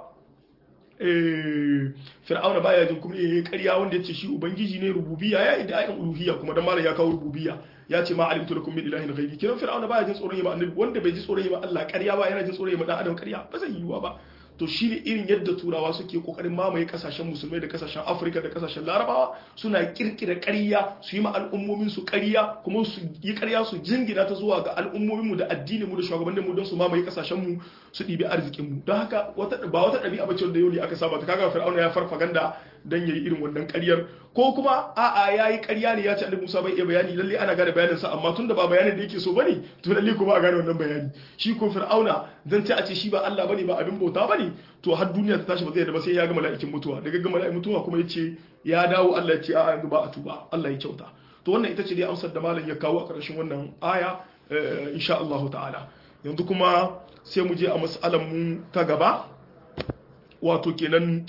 Speaker 1: fir'auna baya jin kuma yayi ƙarya wanda yace shi ubangiji ne rububiyya ya idda ayin uluhiyya kuma dan malam ya kawo rububiyya ya ce ma alimtu lakum min ilahin ghairi kiran fir'auna baya jin tsoron yima annabi wanda bai ji tsoron yima Allah ƙarya ba yana jin tsoron yima dan adam ƙarya ba zai yiwuwa ba to shine irin yadda turawa suke kokarin mamaye kasashen musulmai da kasashen afirka da kasashen larabawa suna kirkira ƙarya su yi ma al'ummomin su ƙarya kuma su yi ƙarya su jingina ta zuwa ga al'ummomin mu da addinin mu da shugabannin mu don su mamaye kasashen mu su ɗibi arzikin mu don haka ba wata ɗabi'a bace da yau ne aka saba ta kaga fir'auna ya farfaganda dan yayi irin wannan ƙaryar ko kuma a'a yayi ƙarya ne ya ce annabi Musa bai iya bayani lalle ana gane bayanin sa amma tunda ba bayanin da yake so bane to lalle kuma a gane wannan bayani shi ko fir'auna dan ce a ce shi ba Allah bane ba abin bauta bane to har duniya ta tashi ba zai da ba sai ya ga mala'ikin mutuwa daga ga mala'ikin mutuwa kuma yace ya dawo Allah ya ce a yanzu ba a tuba Allah ya kyauta to wannan ita ce dai amsar da malam ya kawo a ƙarshen wannan aya insha Allah ta'ala yanzu kuma sai mu je a mas'alan mu ta gaba wato kenan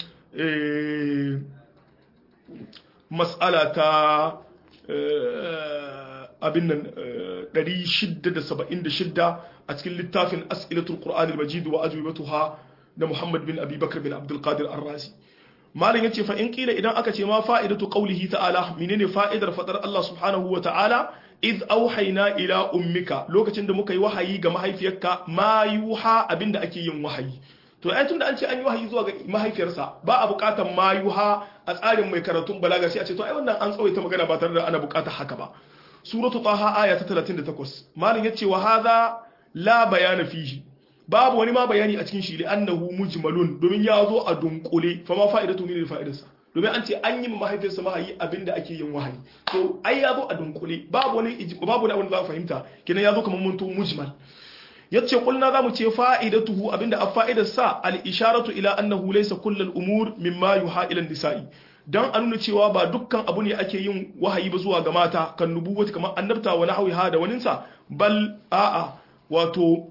Speaker 1: mas'ala ta abin nan 676 a cikin littafin as'ilatul qur'an al-majid wa ajwibatuha da Muhammad bin Abi Bakr bin Abdul Qadir Ar-Razi malam yace fa in kila idan aka ce ma fa'idatu qawlihi ta'ala menene fa'idar fadar Allah subhanahu wa ta'ala iz auhayna ila ummika lokacin da muka yi wahayi ga mahaifiyarka ma yuha abinda ake yin wahayi to ai tunda an ce an yi wahayi zuwa ga mahaifiyarsa ba a bukatar ma yuha a tsarin mai karatun balaga sai a ce to ai wannan an tsawaita magana ba tare da ana bukatar haka ba suratu taha aya ta 38 malam yace wa hadha la bayana fihi babu wani ma bayani a cikin shi li annahu mujmalun domin ya zo a dunkule fa ma fa'idatu min fa'idarsa domin an ce an yi mahaifiyarsa mahayi abinda ake yin wahayi to ai ya zo a dunkule babu wani babu wani abin da za ka fahimta kenan ya zo kamar mun mujmal yace kulna zamu ce fa'idatuhu abinda a fa'idar sa al-isharatu ila annahu laysa kullu al-umur mimma yuha ila nisai dan a nuna cewa ba dukkan abu ne ake yin wahayi ba zuwa ga mata kan nubuwati kamar annabta wa nahwiha da waninsa bal a'a wato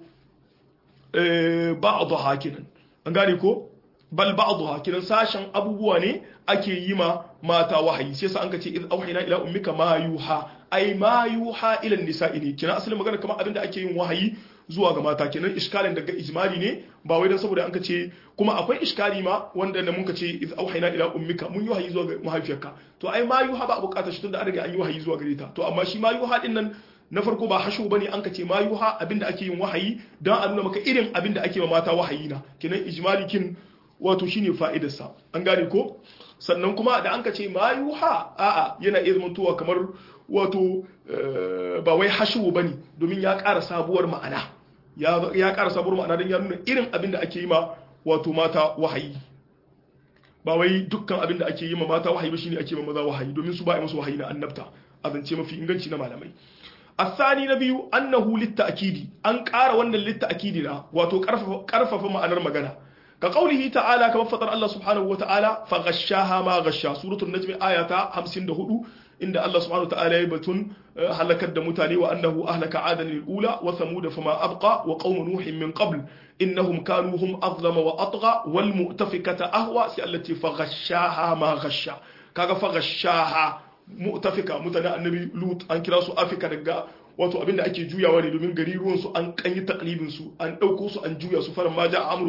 Speaker 1: ba'dha kinan an gane ko bal ba'dha kinan sashen abubuwa ne ake yi ma mata wahayi sai sa an ka ce iz auhayna ila ummika ma yuha ai ma yuha ila nisa'i ne kinan asalin magana kamar abinda ake yin wahayi zuwa ga mata kenan iskalin daga ijmali ne ba wai dan saboda an ka ce kuma akwai iskali ma wanda da mun ka ce iz auhayna ila ummika mun yi wahayi zuwa ga mahaifiyarka to ai ma yuha ba a bukatar shi tunda an riga an yi wahayi zuwa gare ta to amma shi ma yuha din nan na farko ba hashu bane an ka ce ma yuha abinda ake yin wahayi dan a nuna maka irin abinda ake ma mata wahayi na kenan ijmali kin wato shine fa'idar sa an gane ko sannan kuma da an ka ce ma yuha a'a yana iya zamantowa kamar wato ba wai hashu bane domin ya ƙara sabuwar ma'ana ya ƙara sabuwar ma'ana don ya nuna irin abin da ake yi ma wato mata wahayi ba wai dukkan abin da ake yi ma mata wahayi ba shine ake ma maza wahayi domin su ba a musu wahayi na annabta a zance mafi inganci na malamai الثاني نبي أنه للتأكيد أن قار وأن للتأكيد لا واتو كرفف معنى المغنى كقوله تعالى كما فطر الله سبحانه وتعالى فغشاها ما غشا سورة النجم آية 54 inda Allah subhanahu ta'ala ya batun halakar da mutane wa annahu ahlaka adan al-ula wa thamud fama abqa wa qaum nuhin min qabl innahum kanu hum azlama wa atgha wal mu'tafikata ahwa sai allati faghashaha ma ghasha kaga faghashaha mu'tafika mutane annabi lut an kira su afika daga wato abinda ake juyawa ne domin gari ruwan su an kanyi taklibin su an dauko su an juya su faran ma ja amruna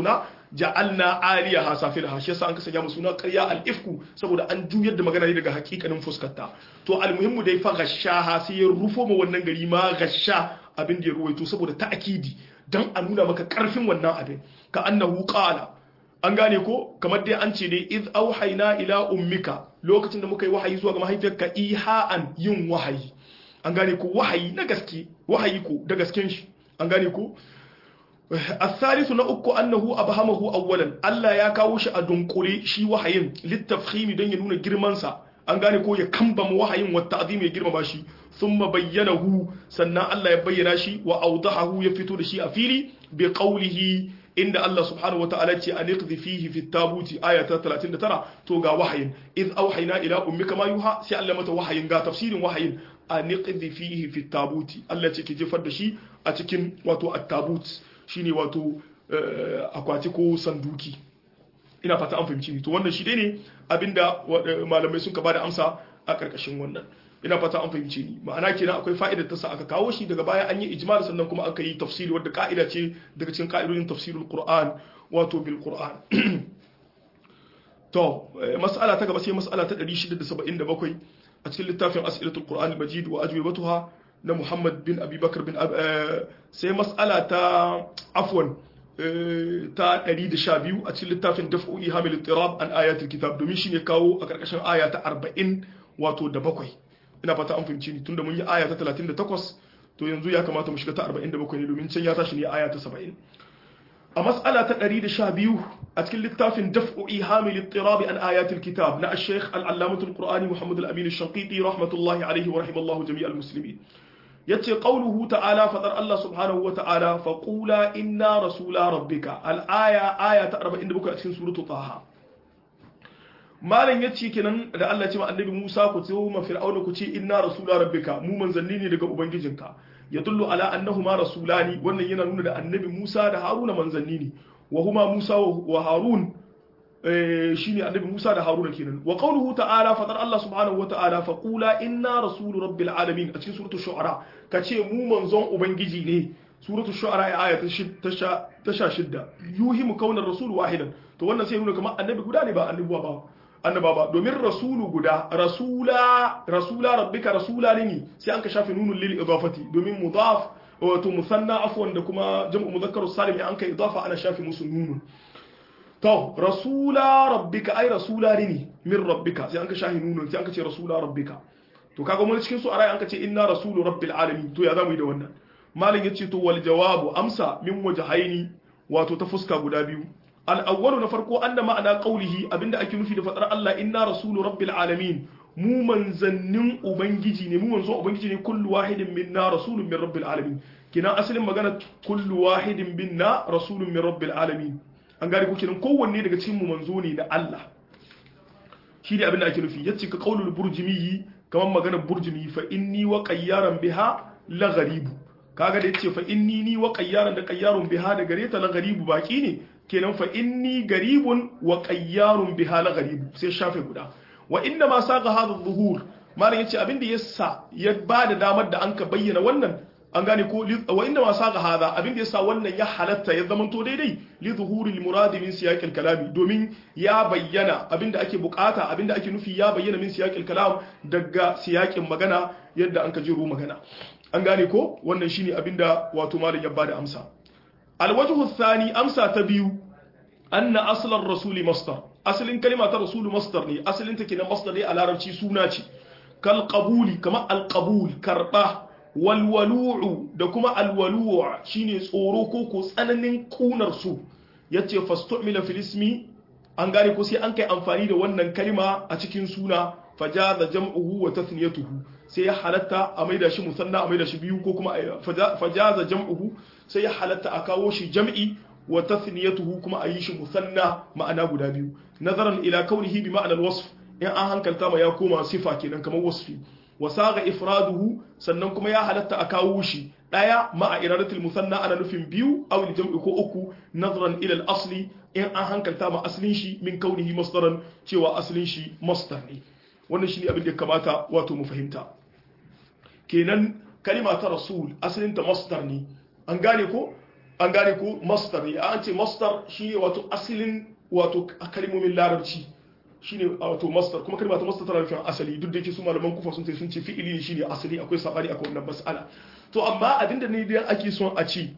Speaker 1: ja'alna aliyaha safilaha shi yasa an kasanya mu suna ƙarya al-ifku saboda an juyar da magana ne daga hakikanin fuskarta to almuhimmu dai fa gashaha sai ya rufo ma wannan gari ma gasha abin da ya ruwaito saboda ta'akidi dan a nuna maka karfin wannan abin ka annahu qala an gane ko kamar dai an ce dai iz auhayna ila ummika lokacin da muka yi wahayi zuwa ga mahaifiyarka iha'an yin wahayi an gane ko wahayi na gaske wahayi ko da gasken shi an gane ko الثالث نأكو أنه أبهمه أولا ألا يا كاوش أدنقري شي وحيين للتفخيم دين ينون جرمانسا an gane ko ya kambama wahayin wa ta'zim ya girmama shi thumma bayyanahu sannan Allah ya bayyana shi wa awdahahu ya fito da shi a fili bi qawlihi inda Allah subhanahu wata'ala ce an iqdi fihi fi tabuti aya ta 39 to ga wahayin iz auhayna ila ummika ma yuha sai Allah mata wahayin ga tafsirin wahayin an iqdi fihi fi tabuti Allah ce ki jefar da shi a cikin wato at-tabut shine wato akwati ko sanduki ina fata an fahimci ni to wannan shi dai ne abinda malamai sun ka bada amsa a karkashin wannan ina fata an fahimci ni ma'ana kenan akwai fa'idar ta sa aka kawo shi daga baya an yi ijmal sannan kuma aka yi tafsiri wadda ka'ida ce daga cikin ka'idodin tafsirul qur'an wato bil qur'an to mas'ala ta gaba sai mas'ala ta 677 a cikin littafin as'ilatul qur'an al-majid wa ajwibatuha na Muhammad bin Abi Bakar bin sai mas'ala ta afwan ta 112 a cikin littafin daf'u ihamil ittirab an ayatul kitab domin shine kawo a karkashin aya ta 40 wato da bakwai ina fata an fahimci ni tunda mun yi aya ta 38 to yanzu ya kamata mu shiga ta 47 ne domin can ya tashi ne aya ta 70 a mas'ala ta 112 a cikin littafin daf'u ihamil ittirab an ayatul kitab na al-sheikh al-allamatul qur'ani Muhammad al-amin al-shanqiti rahmatullahi alayhi wa rahimallahu jami'al muslimin yace qauluhu ta'ala fadar Allah subhanahu wa ta'ala fa qula inna rasula rabbika al-aya aya ta 47 a cikin suratu taha malam yace kenan da Allah ce ma annabi Musa ku ce ma fir'auna ku ce inna rasula rabbika mu manzanni ne daga ubangijinka yadullu ala annahuma rasulani wannan yana nuna da annabi Musa da Haruna manzanni ne wa huma Musa wa Harun shine annabi Musa da Haruna kenan wa qawluhu ta'ala fadar Allah subhanahu wata'ala fa qula inna rasulu rabbil alamin a cikin suratul shu'ara kace mu manzon ubangiji ne suratul shu'ara aya ta sha shidda yuhimu kaunar rasul wahidan to wannan sai nuna kamar annabi guda ne ba annabi ba annaba ba domin rasulu guda rasula rasula rabbika rasula ne sai an ka shafe nunun lil idafati domin mudaf wato musanna afwan da kuma jam'u mudhakkar salim an kai idafa ana shafe musu nunun to rasula rabbika ai rasula ne min rabbika sai an ka shahi nunun sai an ka ce rasula rabbika to kaga mun cikin su arai an ka ce inna rasulu rabbil alamin to ya zamu yi da wannan malam yace to wal jawabu amsa min wajhaini wato ta fuska guda biyu al awwalu na farko anna ma'ana qawlihi abinda ake nufi da fadar Allah inna rasulu rabbil alamin mu manzannin ubangiji ne mu manzon ubangiji ne kullu wahidin minna rasulun min rabbil alamin kina asalin magana kullu wahidin minna rasulun min rabbil alamin an gane ko kenan kowanne daga cikin mu manzo ne da Allah shi ne abin da ake nufi yace ka qaulul burjimi kamar maganar burjimi fa inni wa qayyaran biha la gharibu kaga da yace fa inni ni wa qayyaran da qayyarun biha da gare ta la gharibu baki ne kenan fa inni garibun wa qayyarun biha la gharibu sai shafe guda wa inna ma saqa hadha dhuhur malam yace abin da yasa ya bada damar da anka bayyana wannan an gane ko wa inda ma saka hada abin da yasa wannan ya halatta ya zama to daidai li zuhuril murad min siyaqil kalami domin ya bayyana abin da ake bukata abin da ake nufi ya bayyana min siyaqil kalam daga siyaqin magana yadda an ka jiro magana an gane ko wannan shine abin da wato malam ya bada amsa alwajhu thani amsa ta biyu anna aslan rasuli masdar asalin kalima ta rasulu masdar ne asalin ta kenan masdar ne a larabci suna ce kal qabuli kama al qabul karba walwalu'u da kuma alwalu'u shine tsoro ko ko tsananin kunar su yace fastu'mila fil ismi an gane ko sai an kai amfani da wannan kalma a cikin suna fajaza jam'uhu wa tathniyatuhu sai ya halatta a maida shi musanna a maida shi biyu ko kuma fajaza jam'uhu sai ya halatta a kawo shi jam'i wa tathniyatuhu kuma a yi shi musanna ma'ana guda biyu nazaran ila kaunihi bi ma'anar wasf in an hankalta ma ya koma sifa kenan kamar wasfi wasaga ifraduhu sannan kuma ya halatta a kawo shi daya ma'a iradatul musanna ana nufin biyu aw jam'i ko uku nazran ila al-asli in an hankalta ma aslin shi min kaunihi masdaran cewa aslin shi masdar ne wannan shine abin da ya kamata wato mu fahimta kenan kalima ta rasul aslin ta masdar ne an gane ko an gane ko masdar ne an ce masdar shine wato asalin wato kalmomin larabci shine wato masdar kuma kalma ta masdar tana nufin asali duk da yake su malaman kufa sun ce sun ce fi'ili ne shine asali akwai sabani akwai wannan mas'ala to amma abinda ne da ake son a ci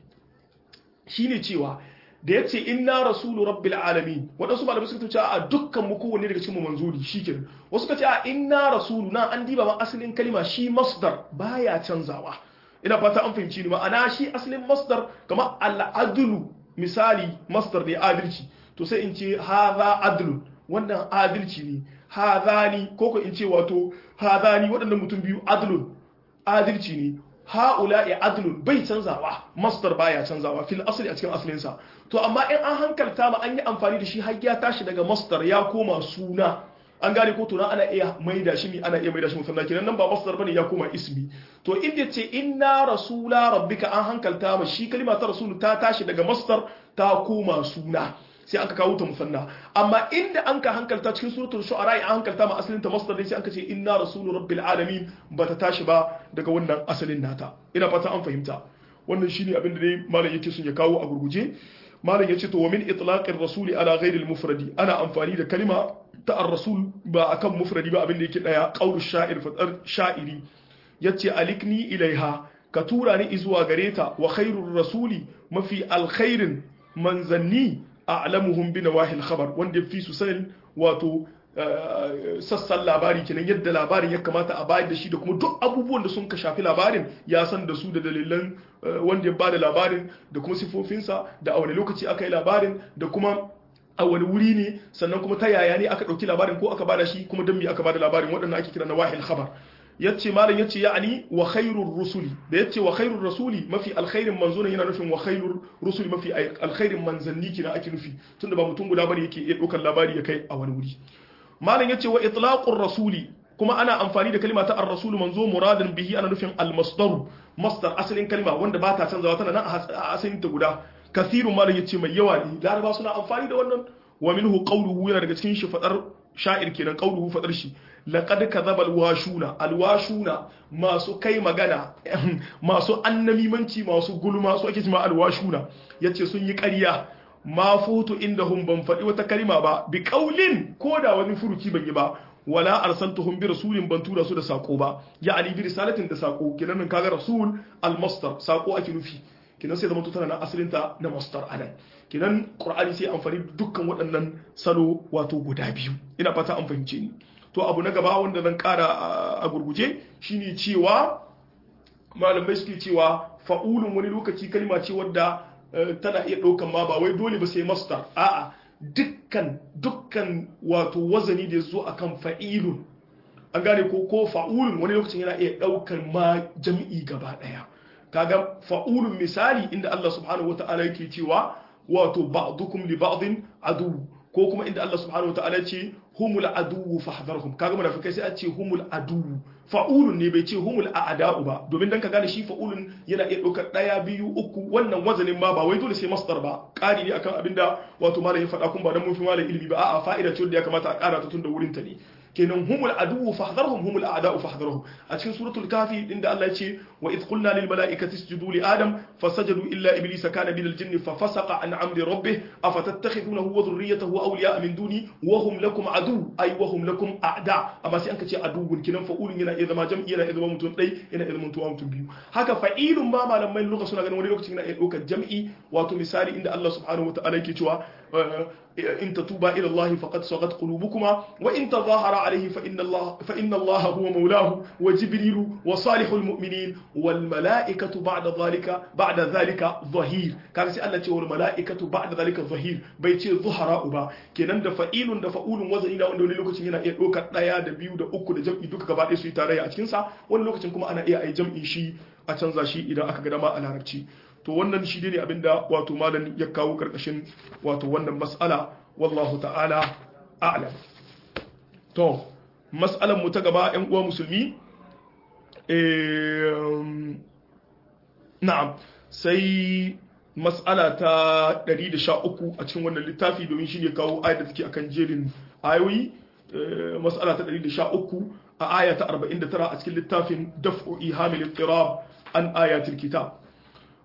Speaker 1: shine cewa da ya ce inna rasulu rabbil alamin waɗansu malamai suka ce a dukkan mu kowanne daga cikin mu manzuri shikenan wasu suka ce a inna rasulu na an diba ma asalin kalima shi masdar baya canzawa ina fata an fahimci ni ma'ana shi asalin masdar kamar al'adlu misali masdar ne adalci to sai in ce hadha adlun wannan adalci ne hadhani ko ko in ce wato hadhani waɗannan mutum biyu adlun adalci ne ha'ula'i adlun bai canzawa masdar baya canzawa fil asli a cikin asalinsa to amma in an hankalta ma an yi amfani da shi har ya tashi daga masdar ya koma suna an gane ko tuna ana iya maida shi mi ana iya maida shi musanna kenan nan ba masdar bane ya koma ismi to inda ce inna rasula rabbika an hankalta ma shi kalima ta rasulu ta tashi daga masdar ta koma suna sai aka kawo ta musanna amma inda an ka hankalta cikin suratul shu'ara an hankalta ma asalin ta masdar sai aka ce inna rasulu rabbil alamin bata tashi ba daga wannan asalin nata ina fata an fahimta wannan shine abin da dai malam yake son ya kawo a gurguje malam yace to wa min itlaqir rasuli ala ghairil mufradi ana amfani da kalima ta ar-rasul ba akan mufradi ba abin da yake daya qaulu sha'ir fadar sha'iri yace alikni ilaiha ka tura ni zuwa gare ta wa khairur rasuli mafi alkhairin manzanni a'lamuhum bi nawahil khabar wanda fi su sanin wato sassan labari kenan yadda labarin ya kamata a bayar da shi da kuma duk abubuwan da sun ka shafi labarin ya san da su da dalilan wanda ya bada labarin da kuma sifofinsa da a wani lokaci aka yi labarin da kuma a wani wuri ne sannan kuma ta yaya ne aka ɗauki labarin ko aka bada shi kuma don me aka bada labarin waɗanda ake kira na wahil khabar yace malam yace ya'ani wa khairur rusuli da yace wa khairur rasuli mafi alkhairin manzo yana nufin wa khairur rusuli mafi alkhairin manzanni kina ake nufi tunda ba mutum guda bane yake iya ɗaukar labari ya kai a wani wuri malam yace wa itlaqur rasuli kuma ana amfani da kalma ta ar-rasul manzo muradin bihi ana nufin al-masdar masdar asalin kalma wanda ba ta canzawa tana nan a asalin ta guda kasirun malam yace mai yawa ne laraba suna amfani da wannan wa minhu qawluhu yana daga cikin shi fadar sha'ir kenan qawluhu fadar shi laqad kadhaba alwashuna alwashuna masu kai magana masu annamimanci masu gulma su ake cewa alwashuna yace sun yi ƙarya ma futu indahum ban faɗi wata kalima ba bi qaulin ko da wani furuci ban yi ba wala arsaltuhum bi rasulin ban tura su da sako ba ya'ani bi risalatin da sako kinan kaga rasul almasdar sako ake nufi kinan sai zama tana na asalinta na masdar anan kinan qur'ani sai amfani dukkan waɗannan salo wato guda biyu ina fata an fahimce ni to abu na gaba wanda zan kara a gurguje shine cewa malamai suke cewa fa'ulun wani lokaci kalma ce wadda tana iya ɗaukan ma ba wai dole ba sai masdar a'a dukkan dukkan wato wazani da zo akan fa'ilun an gane ko ko fa'ulun wani lokacin yana iya ɗaukan ma jam'i gaba ɗaya kaga fa'ulun misali inda Allah subhanahu wata'ala yake cewa wato ba'dukum li ba'din adu ko kuma inda Allah subhanahu wata'ala ce humul adu fahdharhum kaga munafikai sai a ce humul adu fa'ulun ne bai ce humul a'da'u ba domin dan ka gane shi fa'ulun yana iya ɗaukar ɗaya biyu uku wannan wazanin ma ba wai dole sai masdar ba ƙari ne akan abinda wato malam ya faɗa kun ba dan mun fi malam ilimi ba a'a fa'ida ce wanda ya kamata a ƙara ta tun da wurin ta ne kenan humul adu fahdharhum humul a'da'u fahdharhum a cikin suratul kafi inda Allah ya ce wa id qulna lil mala'ikati isjudu li adam fasajadu illa iblisa kana minal jinni fa fasaqa an amri rabbih afatattakhidunahu wa dhurriyyatahu awliya'a min duni wa hum lakum adu ay wa hum lakum a'da amma sai an kace aduwun kenan fa'ulun yana iya zama jam'i yana iya zama mutum dai yana iya zama mutum biyu haka fa'ilun ma malamai lugha suna ganin wani lokacin yana iya ɗaukar jam'i wato misali inda Allah subhanahu wa ta'ala yake cewa إن تتوبا إلى الله فقد صغت قلوبكما وإن تظاهر عليه فإن الله فإن الله هو مولاه وجبريل وصالح المؤمنين والملائكة بعد ذلك بعد ذلك ظهير كان سي الله والملائكة بعد ذلك ظهير بيتي ظهراء با kenan da fa'ilun da fa'ulun wazani da wanda wani lokacin yana iya ɗaukar ɗaya da biyu da uku da jam'i duka gaba ɗaya su yi tarayya a cikinsa wani lokacin kuma ana iya ai jam'in shi a canza shi idan aka ga dama a larabci to wannan shi ne abinda wato malam ya kawo karkashin wato wannan mas'ala wallahu ta'ala a'lam to mas'alan mu ta gaba ƴan uwa musulmi na'am sai mas'ala ta 113 a cikin wannan littafi domin shi ne kawo ayat da take akan jerin ayoyi mas'ala ta 113 a aya ta 49 a cikin littafin daf'u ihamil ittirab an ayatul kitab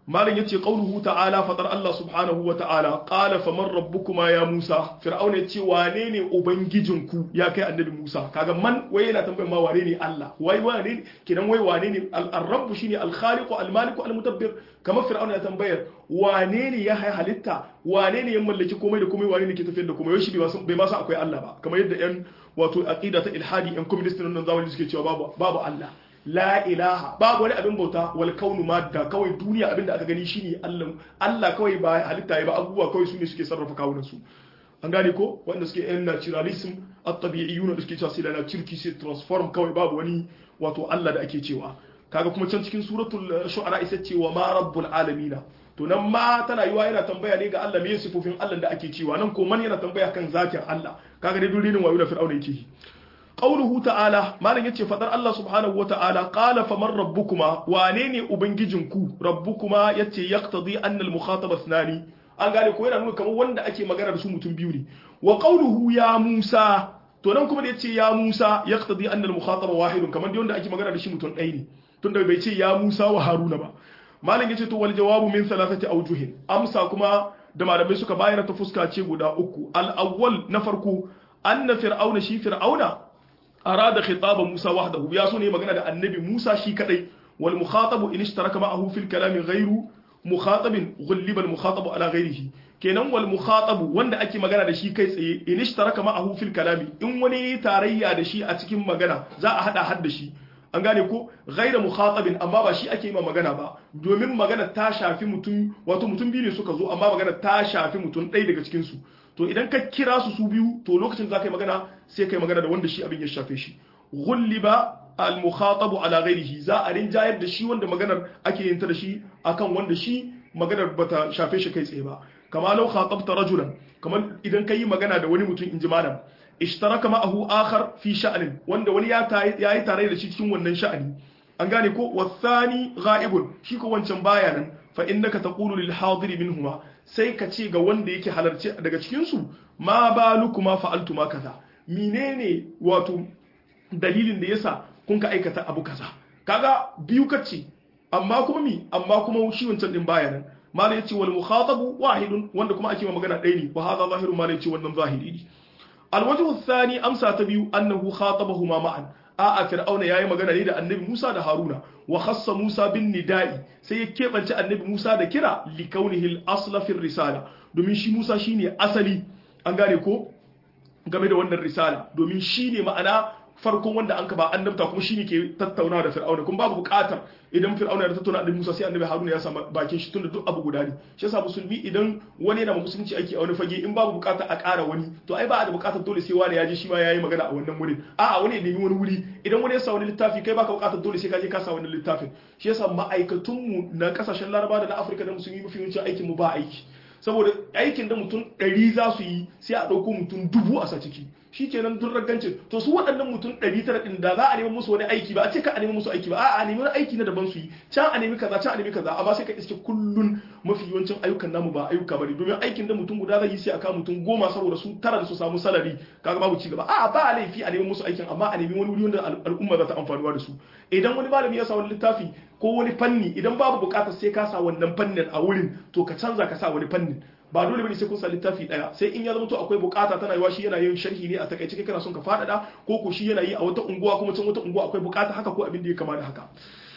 Speaker 1: malam yace qauluhu ta'ala fadar Allah subhanahu wa ta'ala qala faman rabbukuma ya Musa fir'auna yace wane ne ubangijinku ya kai annabi Musa kaga man wai yana tambayar ma wane ne Allah wai wane ne kidan wai wane ne al-rabb shine al-khaliq al-malik al-mudabbir kamar fir'auna ya tambayar wane ne ya halitta wane ne ya mallaki komai da komai wane ne ke tafiyar da komai shi bai ma san akwai Allah ba kamar yadda yan wato aqida ta ilhadi yan communist nan zamani suke cewa babu babu Allah la ilaha babu wani abin bauta wal kaunu madda kawai duniya abin da aka gani shine Allah Allah kawai ba halitta ba abubuwa kawai su ne suke sarrafa kawunan su an gane ko wanda suke yan naturalism at-tabi'iyyun da suke cewa sai la turki sai transform kawai babu wani wato Allah da ake cewa kaga kuma can cikin suratul shu'ara isa ce wa ma rabbul alamin to nan ma tana yiwa yana tambaya ne ga Allah me sifofin Allah da ake cewa nan ko man yana tambaya kan zatin Allah kaga dai dulinin wayo da fir'auna yake yi qauluhu ta'ala malam yace fadar Allah subhanahu wata'ala qala faman rabbukuma wane ne ubangijinku rabbukuma yace yaqtadi anna al-mukhatab ithnani an gane ko yana nuna kamar wanda ake magana da su mutum biyu ne wa qauluhu ya Musa to nan kuma da yace ya Musa yaqtadi anna al-mukhatab wahidun kamar da wanda ake magana da shi mutum ɗaya ne tunda bai ce ya Musa wa Haruna ba malam yace to wal jawabu min thalathati awjuhin amsa kuma da malamai suka bayar ta fuska ce guda uku al-awwal na farko anna fir'auna shi fir'auna arada khitaba Musa wahdahu ya so ne magana da annabi Musa shi kadai wal mukhatabu in ishtaraka ma'ahu fil kalami ghayru mukhatabin ghulliba al mukhatabu ala ghayrihi kenan wal mukhatabu wanda ake magana da shi kai tsaye in ishtaraka ma'ahu fil kalami in wani tarayya da shi a cikin magana za a hada har da shi an gane ko ghaira mukhatabin amma ba shi ake yi ma magana ba domin magana ta shafi mutum wato mutum biyu ne suka zo amma magana ta shafi mutum ɗaya daga cikin su to idan ka kira su su biyu to lokacin za ka yi magana sai ka yi magana da wanda shi abin ya shafe shi ghulliba al-mukhatabu ala ghairihi za a rinjayar da shi wanda maganar ake yin ta da shi akan wanda shi maganar bata shafe shi kai tsaye ba kama law khatabta rajulan kamar idan ka yi magana da wani mutum in ji malam ishtaraka ma'ahu akhar fi sha'anin wanda wani ya yi tare da shi cikin wannan sha'ani an gane ko wasani ghaibun shi ko wancan baya nan fa innaka taqulu lil hadiri minhuma sai ka ce ga wanda yake halarci daga cikin su ma balukuma fa'altuma kaza menene wato dalilin da yasa kun ka aikata abu kaza kaga biyu kace amma kuma mi amma kuma shi wancan din baya nan malai yace wal mukhatabu wahidun wanda kuma ake magana ɗaya ne wa hadha zahiru malai yace wannan zahiri ne الوجه الثاني أمسى تبيو أنه خاطبهما معا a'a fir'auna yayi magana ne da annabi Musa da Haruna wa khassa Musa bin nida'i sai ya kebance annabi Musa da kira li kaunihi al-asla fi risala domin shi Musa shine asali an gane ko game da wannan risala domin shine ma'ana farkon wanda an ka ba annabta kuma shine ke tattauna da fir'auna kuma babu bukatar idan fir'auna ya tattauna da Musa sai annabi Haruna ya samu bakin shi tunda duk abu guda ne shi yasa musulmi idan wani yana musulunci aiki a wani fage in babu bukatar a ƙara wani to ai ba a da bukatar dole sai wani ya je shi ma yayi magana a wannan wurin a'a wani ya nemi wani wuri idan wani ya sa wani littafi kai baka bukatar dole sai ka je ka sa wani littafin shi yasa ma'aikatun mu na kasashen Laraba da na Afirka da musulmi mafi yawancin aikin mu ba aiki saboda aikin da mutum ɗari za su yi sai a ɗauko mutum dubu a sa ciki shi kenan dun ragancin to su waɗannan mutum ɗari tara ɗin da za a nemi musu wani aiki ba a ce ka a nemi musu aiki ba a a nemi wani aiki na daban su yi can a nemi kaza can a nemi kaza amma sai ka iske kullun mafi yawancin ayyukan namu ba ayyuka bane domin aikin da mutum guda zai yi sai a kawo mutum goma saboda su tara da su samu salari kaga babu ci gaba a ba laifi a nemi musu aikin amma a nemi wani wuri wanda al'umma za ta amfanuwa da su idan wani malami ya sa wani littafi ko wani fanni idan babu bukatar sai ka sa wannan fannin a wurin to ka canza ka sa wani fannin ba dole bane sai kun sa littafi daya sai in ya zama to akwai bukata tana yiwa shi yana yin sharhi ne a takaice kai kana son ka fadada ko ko shi yana yi a wata unguwa kuma can wata unguwa akwai bukata haka ko abin da ya kama da haka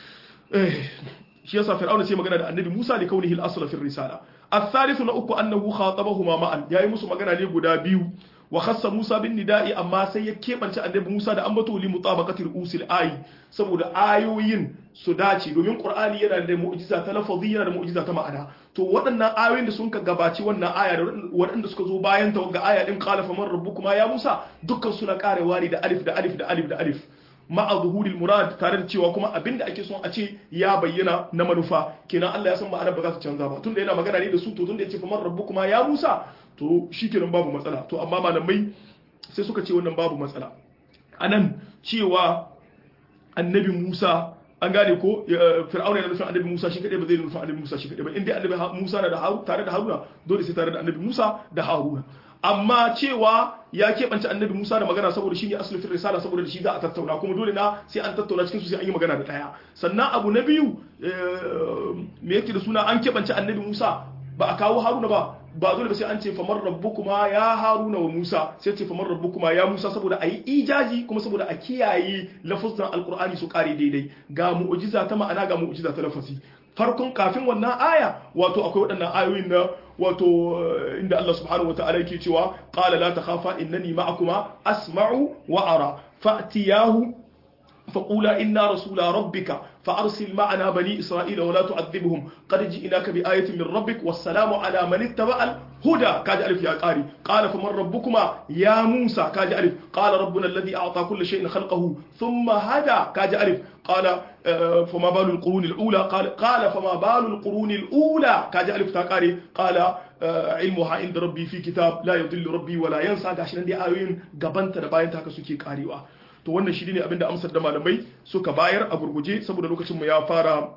Speaker 1: eh shi yasa fir'auna sai magana da annabi Musa da kaunihi al-asl fi risala الثالث na uku annahu khatabahuma ma'an yayi musu magana ne guda biyu wa khassa Musa bin nida'i amma sai ya kebance annabi Musa da ambato li mutabaqati usil ayi saboda ayoyin su dace domin Qur'ani yana da mu'jiza ta lafazi yana da mu'jiza ta ma'ana to waɗannan ayoyin da sun ka gabaci wannan aya da waɗanda suka zo bayan ta ga aya din qala faman rabbukuma ya Musa dukkan suna karewa ne da alif da alif da alif da alif ma'a zuhuril murad tare da cewa kuma abinda ake son a ce ya bayyana na manufa kenan Allah ya san ma'anar ba za ta canza ba tunda yana magana ne da su to tunda ya ce faman rabbukuma ya Musa to shikenan babu matsala to amma malamai sai suka ce wannan babu matsala anan cewa annabi Musa an gane ko fir'auna yana nufin annabi Musa shi kadai ba zai nufin annabi Musa shi kadai ba inda annabi Musa na da Haruna tare da Haruna dole sai tare da annabi Musa da Haruna amma cewa ya keɓance annabi Musa da magana saboda shi ne asulufin risala saboda da shi za a tattauna kuma dole na sai an tattauna cikin su sai an yi magana da ɗaya sannan abu na biyu me yake da suna an keɓance annabi Musa ba a kawo Haruna ba ba dole ba sai an ce famar rabbukuma ya Haruna wa Musa sai ce famar rabbukuma ya Musa saboda a yi ijaji kuma saboda a kiyaye lafazan alkur'ani su kare daidai ga mu'jiza ta ma'ana ga mu'jiza ta lafazi farkon kafin wannan aya wato akwai waɗannan ayoyin na wato inda Allah subhanahu wataala yake cewa qala la takhafa innani ma'akuma asma'u wa ara fa'tiyahu فقولا إنا رسول ربك فأرسل معنا بني إسرائيل ولا تعذبهم قد جئناك بآية من ربك والسلام على من اتبع الهدى كاج ألف يا قاري قال فمن ربكما يا موسى كاج ألف قال ربنا الذي أعطى كل شيء خلقه ثم هدى كاج ألف قال فما بال القرون الأولى قال قال فما بال القرون الأولى كاج ألف تاكاري قال علمها عند ربي في كتاب لا يضل ربي ولا ينسى gashi nan dai ayoyin gabanta da bayan haka suke karewa to wannan shi ne abinda amsar da malamai suka bayar a gurguje saboda lokacin mu ya fara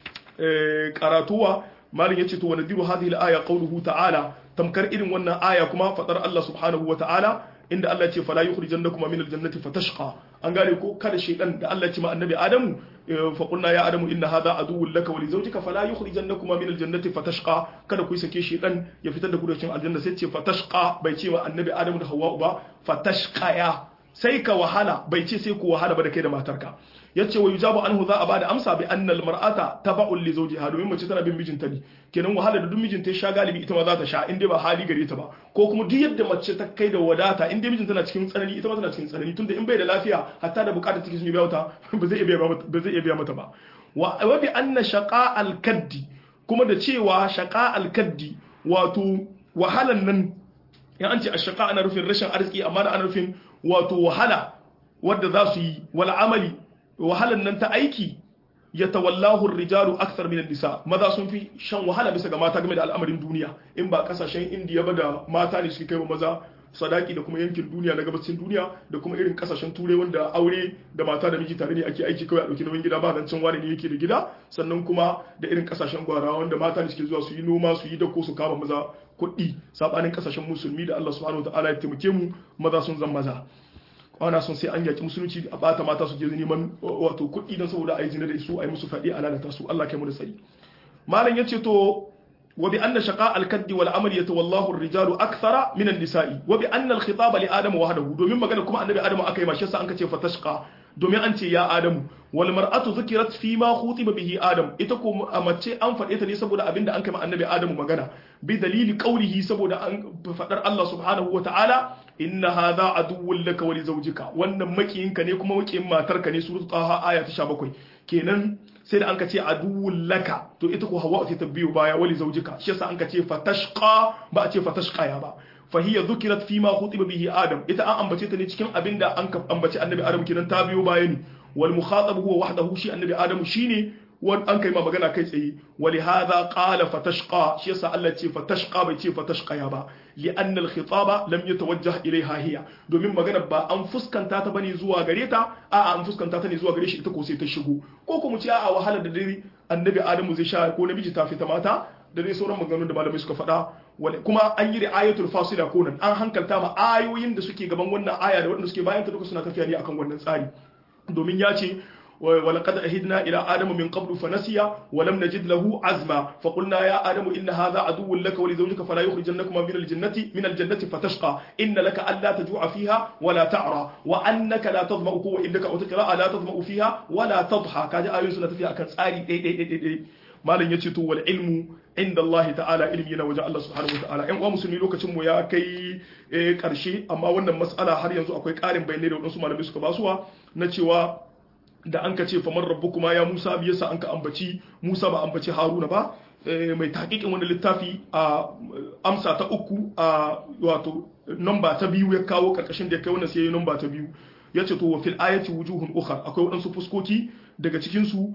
Speaker 1: karatuwa malin yace to wanadiru hadhihi al-aya qawluhu ta'ala tamkar irin wannan aya kuma fadar Allah subhanahu wa ta'ala inda Allah ce fala yukhrijannakum min al-jannati fatashqa an gane ko kada shaydan da Allah ce ma annabi Adamu fa qulna ya Adamu inna hadha aduwwun laka wa li zawjika fala yukhrijannakum min al-jannati fatashqa kada ku sake shaydan ya fitar da ku daga cikin aljanna sai ce fatashqa bai ce ma annabi Adamu da Hawwa ba fatashqa ya sai ka wahala bai ce sai ku wahala ba da kai da matarka yace wa yujabu anhu za a bada amsa bi anna al mar'ata taba'un li zawjiha domin mace tana bin mijinta ne kenan wahala da duk mijinta ya sha galibi ita ma za ta sha in dai ba hali gare ta ba ko kuma duk yadda mace ta kai da wadata in dai mijinta na cikin tsanani ita ma tana cikin tsanani tunda in bai da lafiya hatta da bukatar take sun biya ta ba zai iya biya ba zai iya biya mata ba wa bi anna shaqa al kaddi kuma da cewa shaqa al kaddi wato wahalan nan in an ce ashaqa ana rufin rashin arziki amma da ana rufin wato wahala wadda za su yi wal amali wahalan nan ta aiki ya tawallahu rijalu akthar min nisa maza sun fi shan wahala bisa ga mata game da al'amarin duniya in ba kasashen indiya ba da mata ne suke kai wa maza sadaki da kuma yankin duniya na gabacin duniya da kuma irin kasashen turai wanda aure da mata da miji tare ne ake aiki kawai a dauki nauyin gida ba nan can wani ne yake da gida sannan kuma da irin kasashen gwara wanda mata ne suke zuwa su yi noma su yi dako su kama maza kuɗi sabanin kasashen musulmi da Allah subhanahu wataala ya taimake mu maza sun zan maza ana son sai an yaki musulunci a bata mata su je neman wato kuɗi don saboda a yi zina da su a yi musu faɗi a lalata su Allah kai mu da tsari malam yace to wa bi anna shaqa al-kaddi wal amal yatawallahu ar-rijalu akthara min an-nisa'i wa bi anna al-khitaba li adama wahdahu domin magana kuma annabi adamu aka yi mashi sa an kace fatashqa domin an ce ya adamu wal mar'atu zukirat fi ma khutiba bihi adam ita ko a mace an faɗe ta ne saboda abinda an kai ma annabi adamu magana bi dalili qawlihi saboda an faɗar Allah subhanahu wa ta'ala inna hadha aduwwun laka wa li zawjika wannan makiyinka ne kuma makiyin matarka ne suratul taha aya ta 17 kenan sai da an ka ce aduwwun laka to ita ko hawa ta biyo baya wa li zawjika shi yasa an ka ce fatashqa ba a ce fatashqa ya ba فهي ذكرت فيما خطب به آدم إذا أن أنبتت نتكلم أبين دا أنك أنبت النبي آدم كنا تابيو بايني والمخاطب هو وحده شيء النبي آدم شيني وان أنك ما بغنا كيس أي ولهذا قال فتشقى شيء سأل تي فتشقى بيتي فتشقى يابا لأن الخطاب لم يتوجه إليها هي دومين magana ba an fuskanta ta bane zuwa gare ta a an fuskanta ta ne zuwa gare shi ita ko sai ta shigo ko kuma ce a wahala da dare annabi adamu zai sha ko namiji ta fita mata da dai sauran maganganun da malamai suka faɗa kuma an yi ri'ayatul fasila ko nan an hankalta ma ayoyin da suke gaban wannan aya da waɗanda suke bayan ta duka suna tafiya ne akan wannan tsari domin ya ce ولقد أهدنا إلى آدم من قبل فنسي ولم نجد له عزما فقلنا يا آدم إن هذا عدو لك ولزوجك فلا يخرجنكما من الجنة من الجنة فتشقى إن لك ألا تجوع فيها ولا تعرى وأنك لا تظمأ وإنك أو تقرأ لا تظمأ فيها ولا تضحى كذا آية سنة فيها كان ساري malam ya ce to wal ilmu inda Allah ta'ala ilmi yana wajen Allah subhanahu wa ta'ala ƴan uwa musulmi lokacin mu ya kai karshe amma wannan mas'ala har yanzu akwai ƙarin bayanai da wadansu malamai suka basuwa na cewa da an ka ce famar rabbukuma ya Musa bi yasa an ka ambaci Musa ba ambaci Haruna ba mai tahqiqin wannan littafi a amsa ta uku a wato namba ta biyu ya kawo karkashin da ya kai wannan sai namba ta biyu yace to wa fil ayati wujuhun ukhra akwai wadansu fuskoki daga cikinsu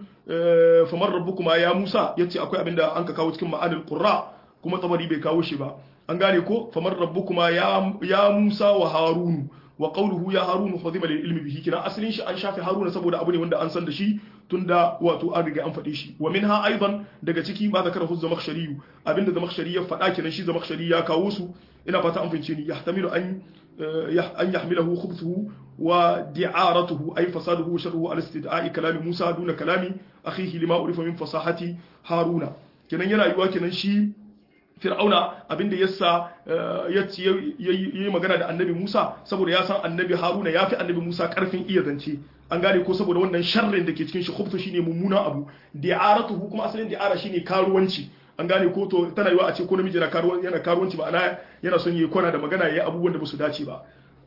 Speaker 1: famar rabbukuma ya Musa yace akwai abinda an ka kawo cikin ma'anil qurra kuma tabari bai kawo shi ba an gane ko famar rabbukuma ya ya Musa wa Harun wa qawluhu ya Harun khadima lil ilmi bihi kina asalin shi an shafi Haruna saboda abu ne wanda an san da shi tunda wato an riga an faɗe shi wa minha aidan daga ciki ma zakara hu zamakhshari abinda zamakhshari ya faɗa kenan shi zamakhshari ya kawo su ina fata an fahimce ni yahtamilu an an yahmilahu khubthuhu wa di'aratuhu ay fasaduhu wa sharruhu ala istid'a'i kalami Musa duna kalami akhihi lima urifa min fasahati Haruna kenan yana yiwa kenan shi fir'auna abinda yasa ya yi magana da annabi Musa saboda ya san annabi Haruna ya fi annabi Musa karfin iya zance an gane ko saboda wannan sharrin da ke cikin shi khubtu shine mummuna abu di'aratuhu kuma asalin di'ara shine karuwanci an gane ko to tana yiwa a ce ko namiji yana karuwanci yana karuwanci ba ana yana son yi kwana da magana yayi abubuwan da ba su dace ba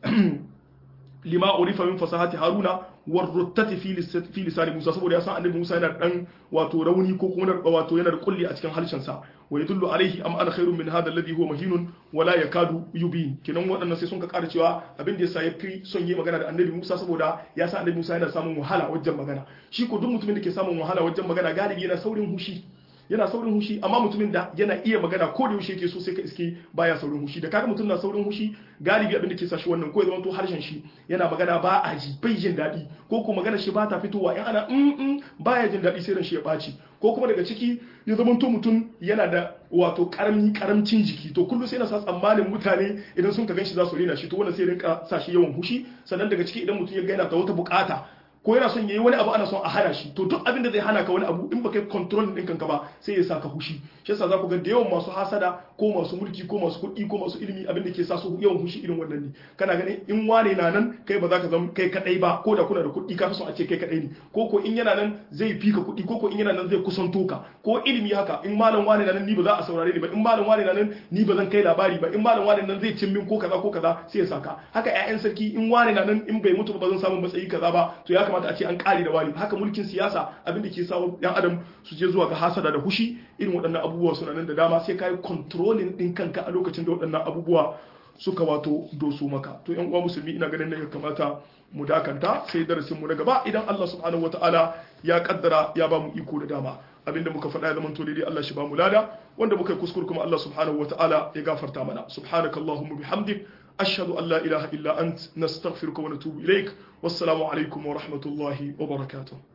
Speaker 1: lima urifa min fasahati haruna war ruttati fi fi lisani musa saboda ya san annabi musa yana dan wato rauni ko kuma wato yana da kulli a cikin harshen sa wa yadullu alaihi am ana khairun min hadha alladhi huwa mahinun wala yakadu yubin kinan waɗannan sai sun ka ƙara cewa abin da yasa ya fi son yi magana da annabi musa saboda ya san annabi musa yana samun wahala wajen magana shi ko duk mutumin da ke samun wahala wajen magana galibi yana saurin hushi yana saurin hushi amma mutumin da yana iya magana ko da yaushe yake so sai ka iske baya saurin hushi da kaga mutum na saurin hushi galibi abin da ke sa shi wannan ko ya zama to harshen shi yana magana ba a ji bai jin daɗi ko ko magana shi ba ta fitowa in ana mm mm baya jin daɗi sai ran shi ya ɓaci ko kuma daga ciki ya zama to mutum yana da wato karami karamcin jiki to kullum sai na sa tsammanin mutane idan sun ka ganshi za su rena shi to wannan sai rinka sa shi yawan hushi sannan daga ciki idan mutum ya ga yana da wata bukata ko yana son yayi wani abu ana son a hana shi to duk abin da zai hana ka wani abu in baka control din kanka ba sai ya saka hushi shi yasa za ku ga da yawan masu hasada ko masu mulki ko masu kuɗi ko masu ilimi abin da ke sa su yawan hushi irin wannan ne kana ganin in wane na nan kai ba za ka zama kai kadai ba ko da kuna da kuɗi ka fi son a ce kai kadai ne ko ko in yana nan zai fi ka kuɗi ko ko in yana nan zai kusanto ka ko ilimi haka in malam wane na nan ni ba za a saurare ni ba in malam wane na nan ni ba zan kai labari ba in malam wane nan zai cin min ko kaza ko kaza sai ya saka haka ƴaƴan sarki in wane na nan in bai mutu ba zan samu matsayi kaza ba to ya kamata a ce an kare da wani haka mulkin siyasa abin da ke sa yan adam su je zuwa ga hasada da hushi irin waɗannan abubuwa suna nan da dama sai kai controlling din kanka a lokacin da waɗannan abubuwa suka wato doso maka to yan uwa musulmi ina ganin ne ya kamata mu dakanta sai darasin mu na gaba idan Allah subhanahu wataala ya kaddara ya ba mu iko da dama abinda muka faɗa ya zamanto daidai Allah shi ba mu lada wanda muka yi kuskure kuma Allah subhanahu wataala ya gafarta mana subhanakallahumma bihamdik أشهد أن لا إله إلا أنت نستغفرك ونتوب إليك والسلام عليكم ورحمة الله وبركاته